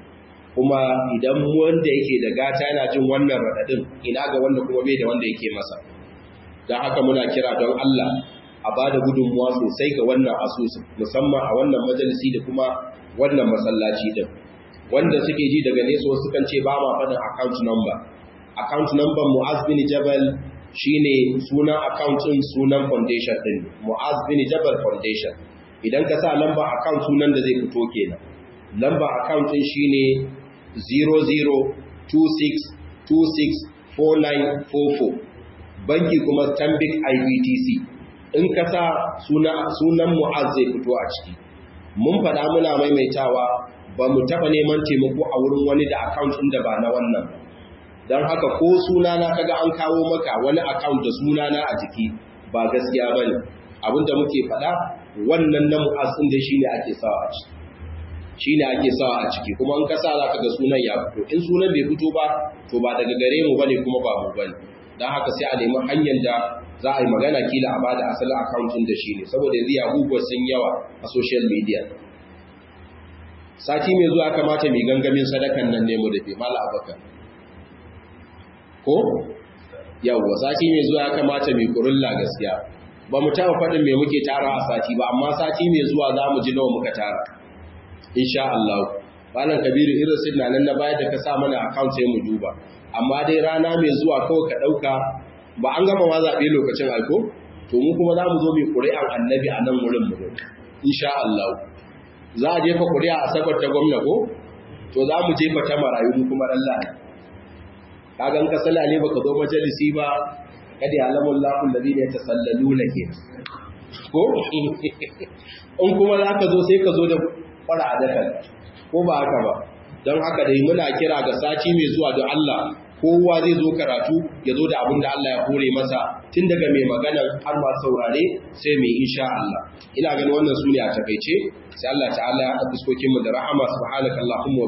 kuma idan wanda yake da gata yana jin wannan raɗaɗin ina ga wanda kuma bai da wanda yake masa don haka muna kira don Allah a ba da gudunmuwa sosai ga wannan asusun musamman a wannan majalisi da kuma wannan masallaci din wanda suke ji daga nesa wasu kan ce ba ma faɗin account number account number Mu'az bin Jabal shine sunan account din sunan foundation din Mu'az bin Jabal Foundation idan ka sa lamba account sunan da zai fito kenan lamba account din shine 0026264944 banki kuma Stanbic IBTC in ka sa sunan Mu'az zai fito a ciki mun faɗa muna maimaitawa ba mu taɓa neman taimako a wurin wani da account ɗin da ba na wannan don haka ko sunana kaga an kawo maka wani account da sunana a jiki ba gaskiya ba ne abinda muke faɗa wannan na mu'assin da shi ne ake sawa a ciki shi ne ake sawa a ciki kuma in ka sa za ka ga sunan ya fito in sunan bai fito ba to ba daga gare mu bane kuma ba mu bane don haka sai a nemi hanyar da za a yi magana kila a bada asalin akawuntin da shi ne saboda yanzu yahubuwa sun yawa a social media sati mai zuwa kamata mai gangamin sadakan nan nemo da fi mala abakar ko yawwa sati mai zuwa kamata mai kurulla gaskiya ba mu taɓa faɗin mai muke tara a sati ba amma sati mai zuwa za mu ji nawa muka tara insha Allah malam kabiru irin sinna nan na bayar da ka sa mana account sai mu duba amma dai rana mai zuwa kawai ka ɗauka ba an gama ma zaɓe lokacin aiko to mu kuma za mu zo mai ƙuri'an annabi a nan wurin mu insha Allah za a jefa ƙuri'a a sabar ta gwamna ko to za mu jefa ta marayu mu kuma Allah ne kaga in ka sala ne baka zo majalisi ba kada ya lamun lafun ladina yatasallaluna ke ko in kuma za ka zo sai ka zo da fara adakan ko ba haka ba don haka dai muna kira ga sati mai zuwa da Allah kowa zai zo karatu ya zo da abin da Allah ya hore masa tun daga mai maganar har ma saurare sai mai insha Allah ina ganin wannan su ne a takaice sai Allah ta'ala ya fuskokin mu da rahama subhanakallahumma